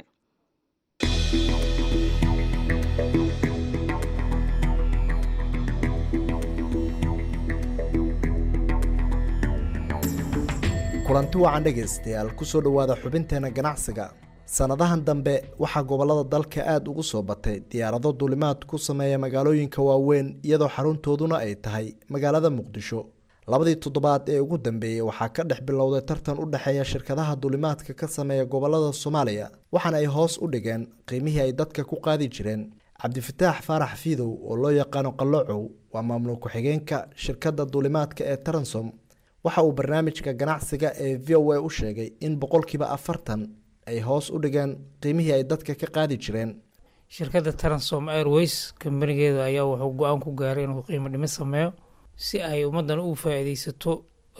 kulanti wacan dhegaystayaal kusoo dhowaada xubinteena ganacsiga sannadahan dambe waxaa gobollada dalka aada ugu soo batay diyaarado duulimaad ku sameeya magaalooyinka waaweyn iyadoo xaruntooduna ay tahay magaalada muqdisho labadii toddobaad ee ugu dambeeyey waxaa ka dhex bilowday tartan u dhexeeya shirkadaha duulimaadka ka sameeya gobollada soomaaliya waxaana ay hoos u dhigeen qiimihii ay dadka ku qaadi jireen cabdifataax faarax fiidow oo loo yaqaano qallocow waa maamul ku-xigeenka shirkadda duulimaadka ee taransom waxa uu barnaamijka ganacsiga ee v o a u sheegay in boqolkiiba afartan ay hoos u dhigeen qiimihii ay dadka ka qaadi jireen shirkadda transom airways kambanigeeda ayaa wuxuu go-aan ku gaaray inuu qiimo dhimis sameeyo si ay ummaddan u faa-iideysato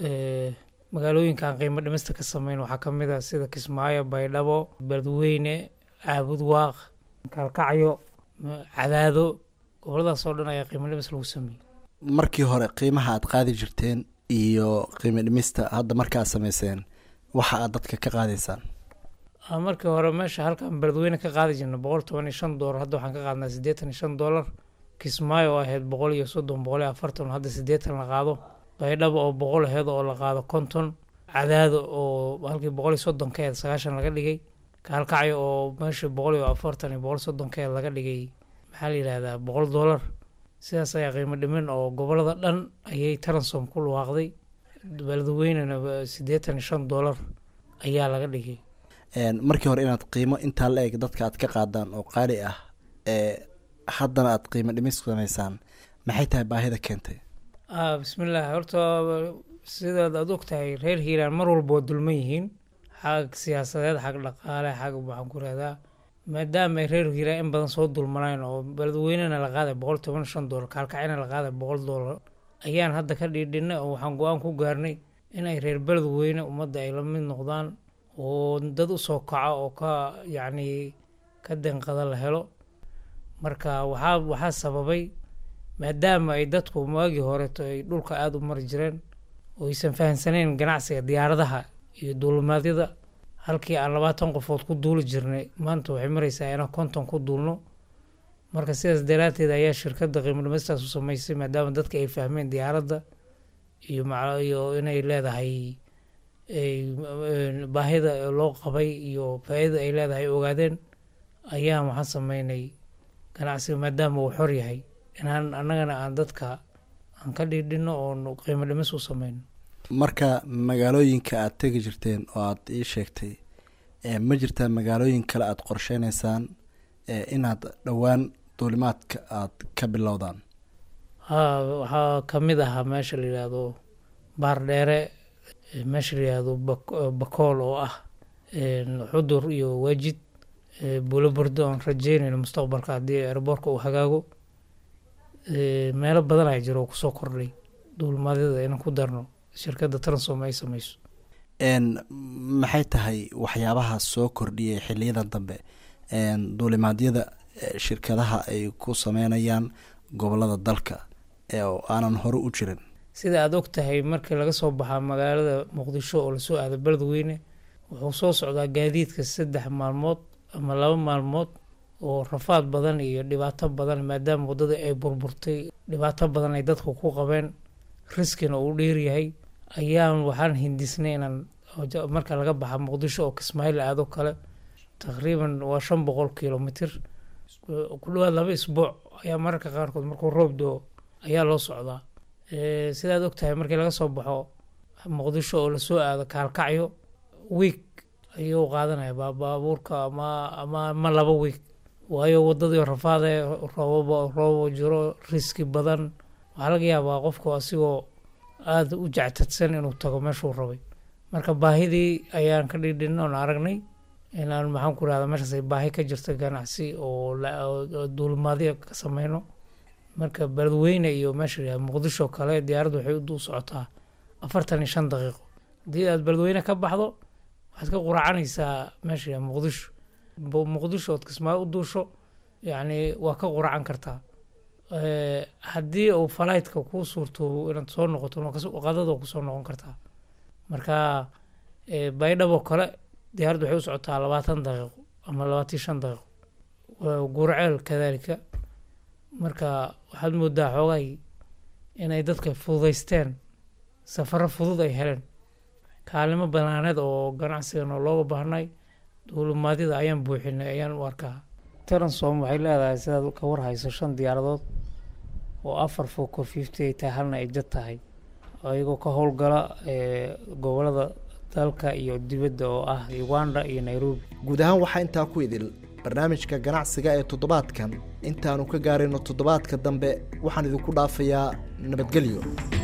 magaalooyinkaan qiimo dhimista ka sameyn waxaa ka mid ah sida kismaayo baydhabo beledweyne caabud waaq kaalkacyo cadaado goboladaas oo dhan ayaa qiimo dhimis lagu sameeyey markii hore qiimaha aad qaadi jirteen iyo qiimo dhimista hadda markaad sameyseen waxa aad dadka ka qaadaysaan markii hore meesha halkaan beledweyne ka qaadi jirna boqol toban iyo shan doolar hadda waxaan ka qaadnaa siddeetan iyo shan doolar kismaayo oo ahayd boqol iyo soddon boqol iyo afartan hadda siddeetan la qaado baydhabo oo boqol aheyd oo la qaado konton cadaado oo halkii boqol iyo soddon ka aheyd sagaashan laga dhigay kaalkacyo oo meesha boqol iyo afartan iyo boqol soddon ka aheyd laga dhigay maxaa la yidhahdaa boqol doolar sidaas ayaa qiimo dhimin oo gobolada dhan ayay taransom ku luwaaqday beledweynena siddeetan iyo shan doolar ayaa laga dhigay markii hore inaad qiimo intaa la eg dadka aad ka qaadaan oo qaali ah ee haddana aad qiimo dhimis sameysaan maxay tahay baahida keentay bismillaah horta sidaad aad og tahay reer hiiraan mar walba waa dulman yihiin xag siyaasadeed xag dhaqaale xag waxaan ku rahdaa maadaama ay reer hiiraan in badan soo dulmanayn oo beledweynena la qaaday boqol toban shan doolar kaalkacina la qaaday boqol doolar ayaan hadda ka dhiidhinay oo waxaan go-aan ku gaarnay inay reer beledweyne ummadda ay la mid noqdaan oo dad u soo kaco oo ka yacni ka denqada la helo marka waxaa waxaa sababay maadaama ay dadku maagii horeto ay dhulka aada u mari jireen oo aysan fahamsanayn ganacsiga diyaaradaha iyo duulimaadyada halkii aan labaatan qofood ku duuli jirnay maanta waxay maraysaa inaan konton ku duulno marka sidaas daraadteed ayaa shirkadda qiimo dhimistaas u sameysay maadaama dadka ay fahmeen diyaaradda iyo maca iyo inay leedahay baahida loo qabay iyo faa-iida ay leedahay ay ogaadeen ayaan waxaan sameynay ganacsiga maadaama uu xor yahay inaan annagana aan dadka aan ka dhiidhino oon qiimo dhimis u sameyno marka magaalooyinka aad tegi jirteen oo aad ii sheegtay ma jirtaa magaalooyin kale aada qorsheyneysaan inaad dhowaan duulimaadka aada ka bilowdaan haa waxaa ka mid ahaa meesha la yidhaahdo baardheere meesha la yidhaahdo bakool oo ah xudur iyo waajid buulo burdo oon rajeynayno mustaqbalka haddii airboorka uu hagaago meelo badan ay jiro oo kusoo kordhay duulimaadyada inaan ku darno shirkadda transom ay sameyso maxay tahay waxyaabaha soo kordhiyay xiliyadan dambe duulimaadyada shirkadaha ay ku sameynayaan gobolada dalka oo aanan hore u jirin sida aada og tahay markii laga soo baxaa magaalada muqdisho oo lasoo aado beledweyne wuxuu soo socdaa gaadiidka saddex maalmood ama laba maalmood oo rafaad badan iyo dhibaato badan maadaama waddada ay burburtay dhibaato badan ay dadku ku qabeen riskina uu dheeryahay ayaan waxaan hindisnay inaan marka laga baxa muqdisho oo kismaayiil aado kale taqriiban waa shan boqol kilomitr ku dhawaad laba isbuuc ayaa mararka qaarkood markuu roob doo ayaa loo socdaa sidaad og tahay markii laga soo baxo muqdisho oo lasoo aado kaalkacyo wiig ayuu qaadanaya baabuurka ama ama ama laba wiig waayo wadadii rafaade roobaba roobo jiro riski badan waxaa laga yaabaa qofku asigoo aada u jectadsan inuu tago meeshuu rabay marka baahidii ayaan ka dhidhin oon aragnay inaan maxaan ku rahda meeshaas ay baahi ka jirta ganacsi oo duulimaadyo ka sameyno marka beledweyne iyo meesha la muqdisho kale diyaaraddu waxay u socotaa afartan iyo shan daqiiqo haddii aad beledweyne ka baxdo waxaad ka quracanaysaa meesha la muqdisho muqdisho ood kismaayo u duusho yacni waa ka quracan kartaa haddii uu falaytka kuu suurto inaad soo noqoto qadada kusoo noqon kartaa marka baydhabo kale diyaaraddu waxay u socotaa labaatan daqiiqo ama labaatan shan daqiiqo gurceel kadalika marka waxaad moodaa xoogay inay dadka fududeysteen safaro fudud ay heleen kaalimo banaaneed oo ganacsigan oo looga baahnay duulimaadyada ayaan buuxinay ayaan u arkaa transom waxay leedahay sidaad ka warhayso shan diyaaradood oo afar foco fifty ay tahay halna ay jad tahay ayagoo ka howlgala gobolada dalka iyo dibadda oo ah uganda iyo nairobi guud ahaan waxaa intaa ku idil barnaamijka ganacsiga ee toddobaadkan intaanu ka gaarayno toddobaadka dambe waxaan idinku dhaafayaa nabadgelyo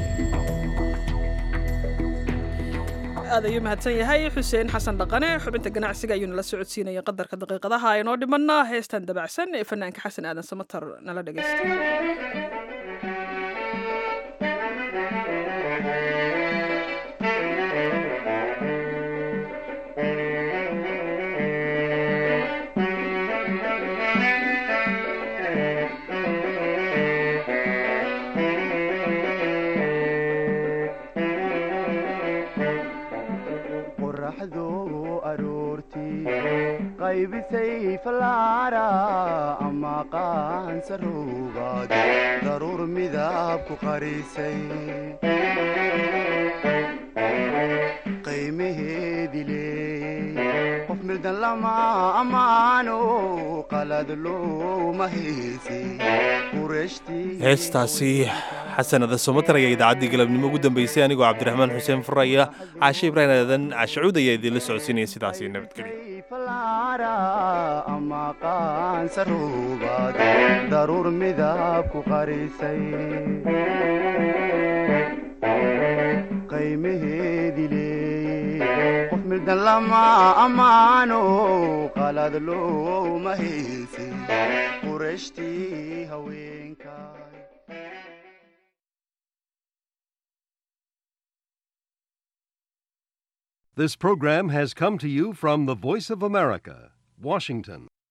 aad ayuu mahadsan yahay xuseen xasan dhaqane xubinta ganacsiga ayuu nala socodsiinaya qadarka daqiiqadaha aynoo dhimanna heestan dabacsan ee fanaanka xasan aadan samatar nala dhegeysta qaybisay falaara ama qaansaruugaad daruur midab ku qarisay qiimaheedi leeyey qof mirdan lama ammaano qalad looma heysay heestaasi xasanada somatar ayaa idaacaddii galabnimo ugu dambeysay anigoo cabdiraxmaan xuseen furaya caashe ibraahim aadan caashacuud ayaa idinla socodsiinaya sidaasi nabadgelyo falaara ama qaansaruugaad daruur midab ku qarisay qiimaheedi leeyey qof mirdan lama ammaano qalad looma heysay qurashtii haweenka This program has come to you from the Voice of America, Washington.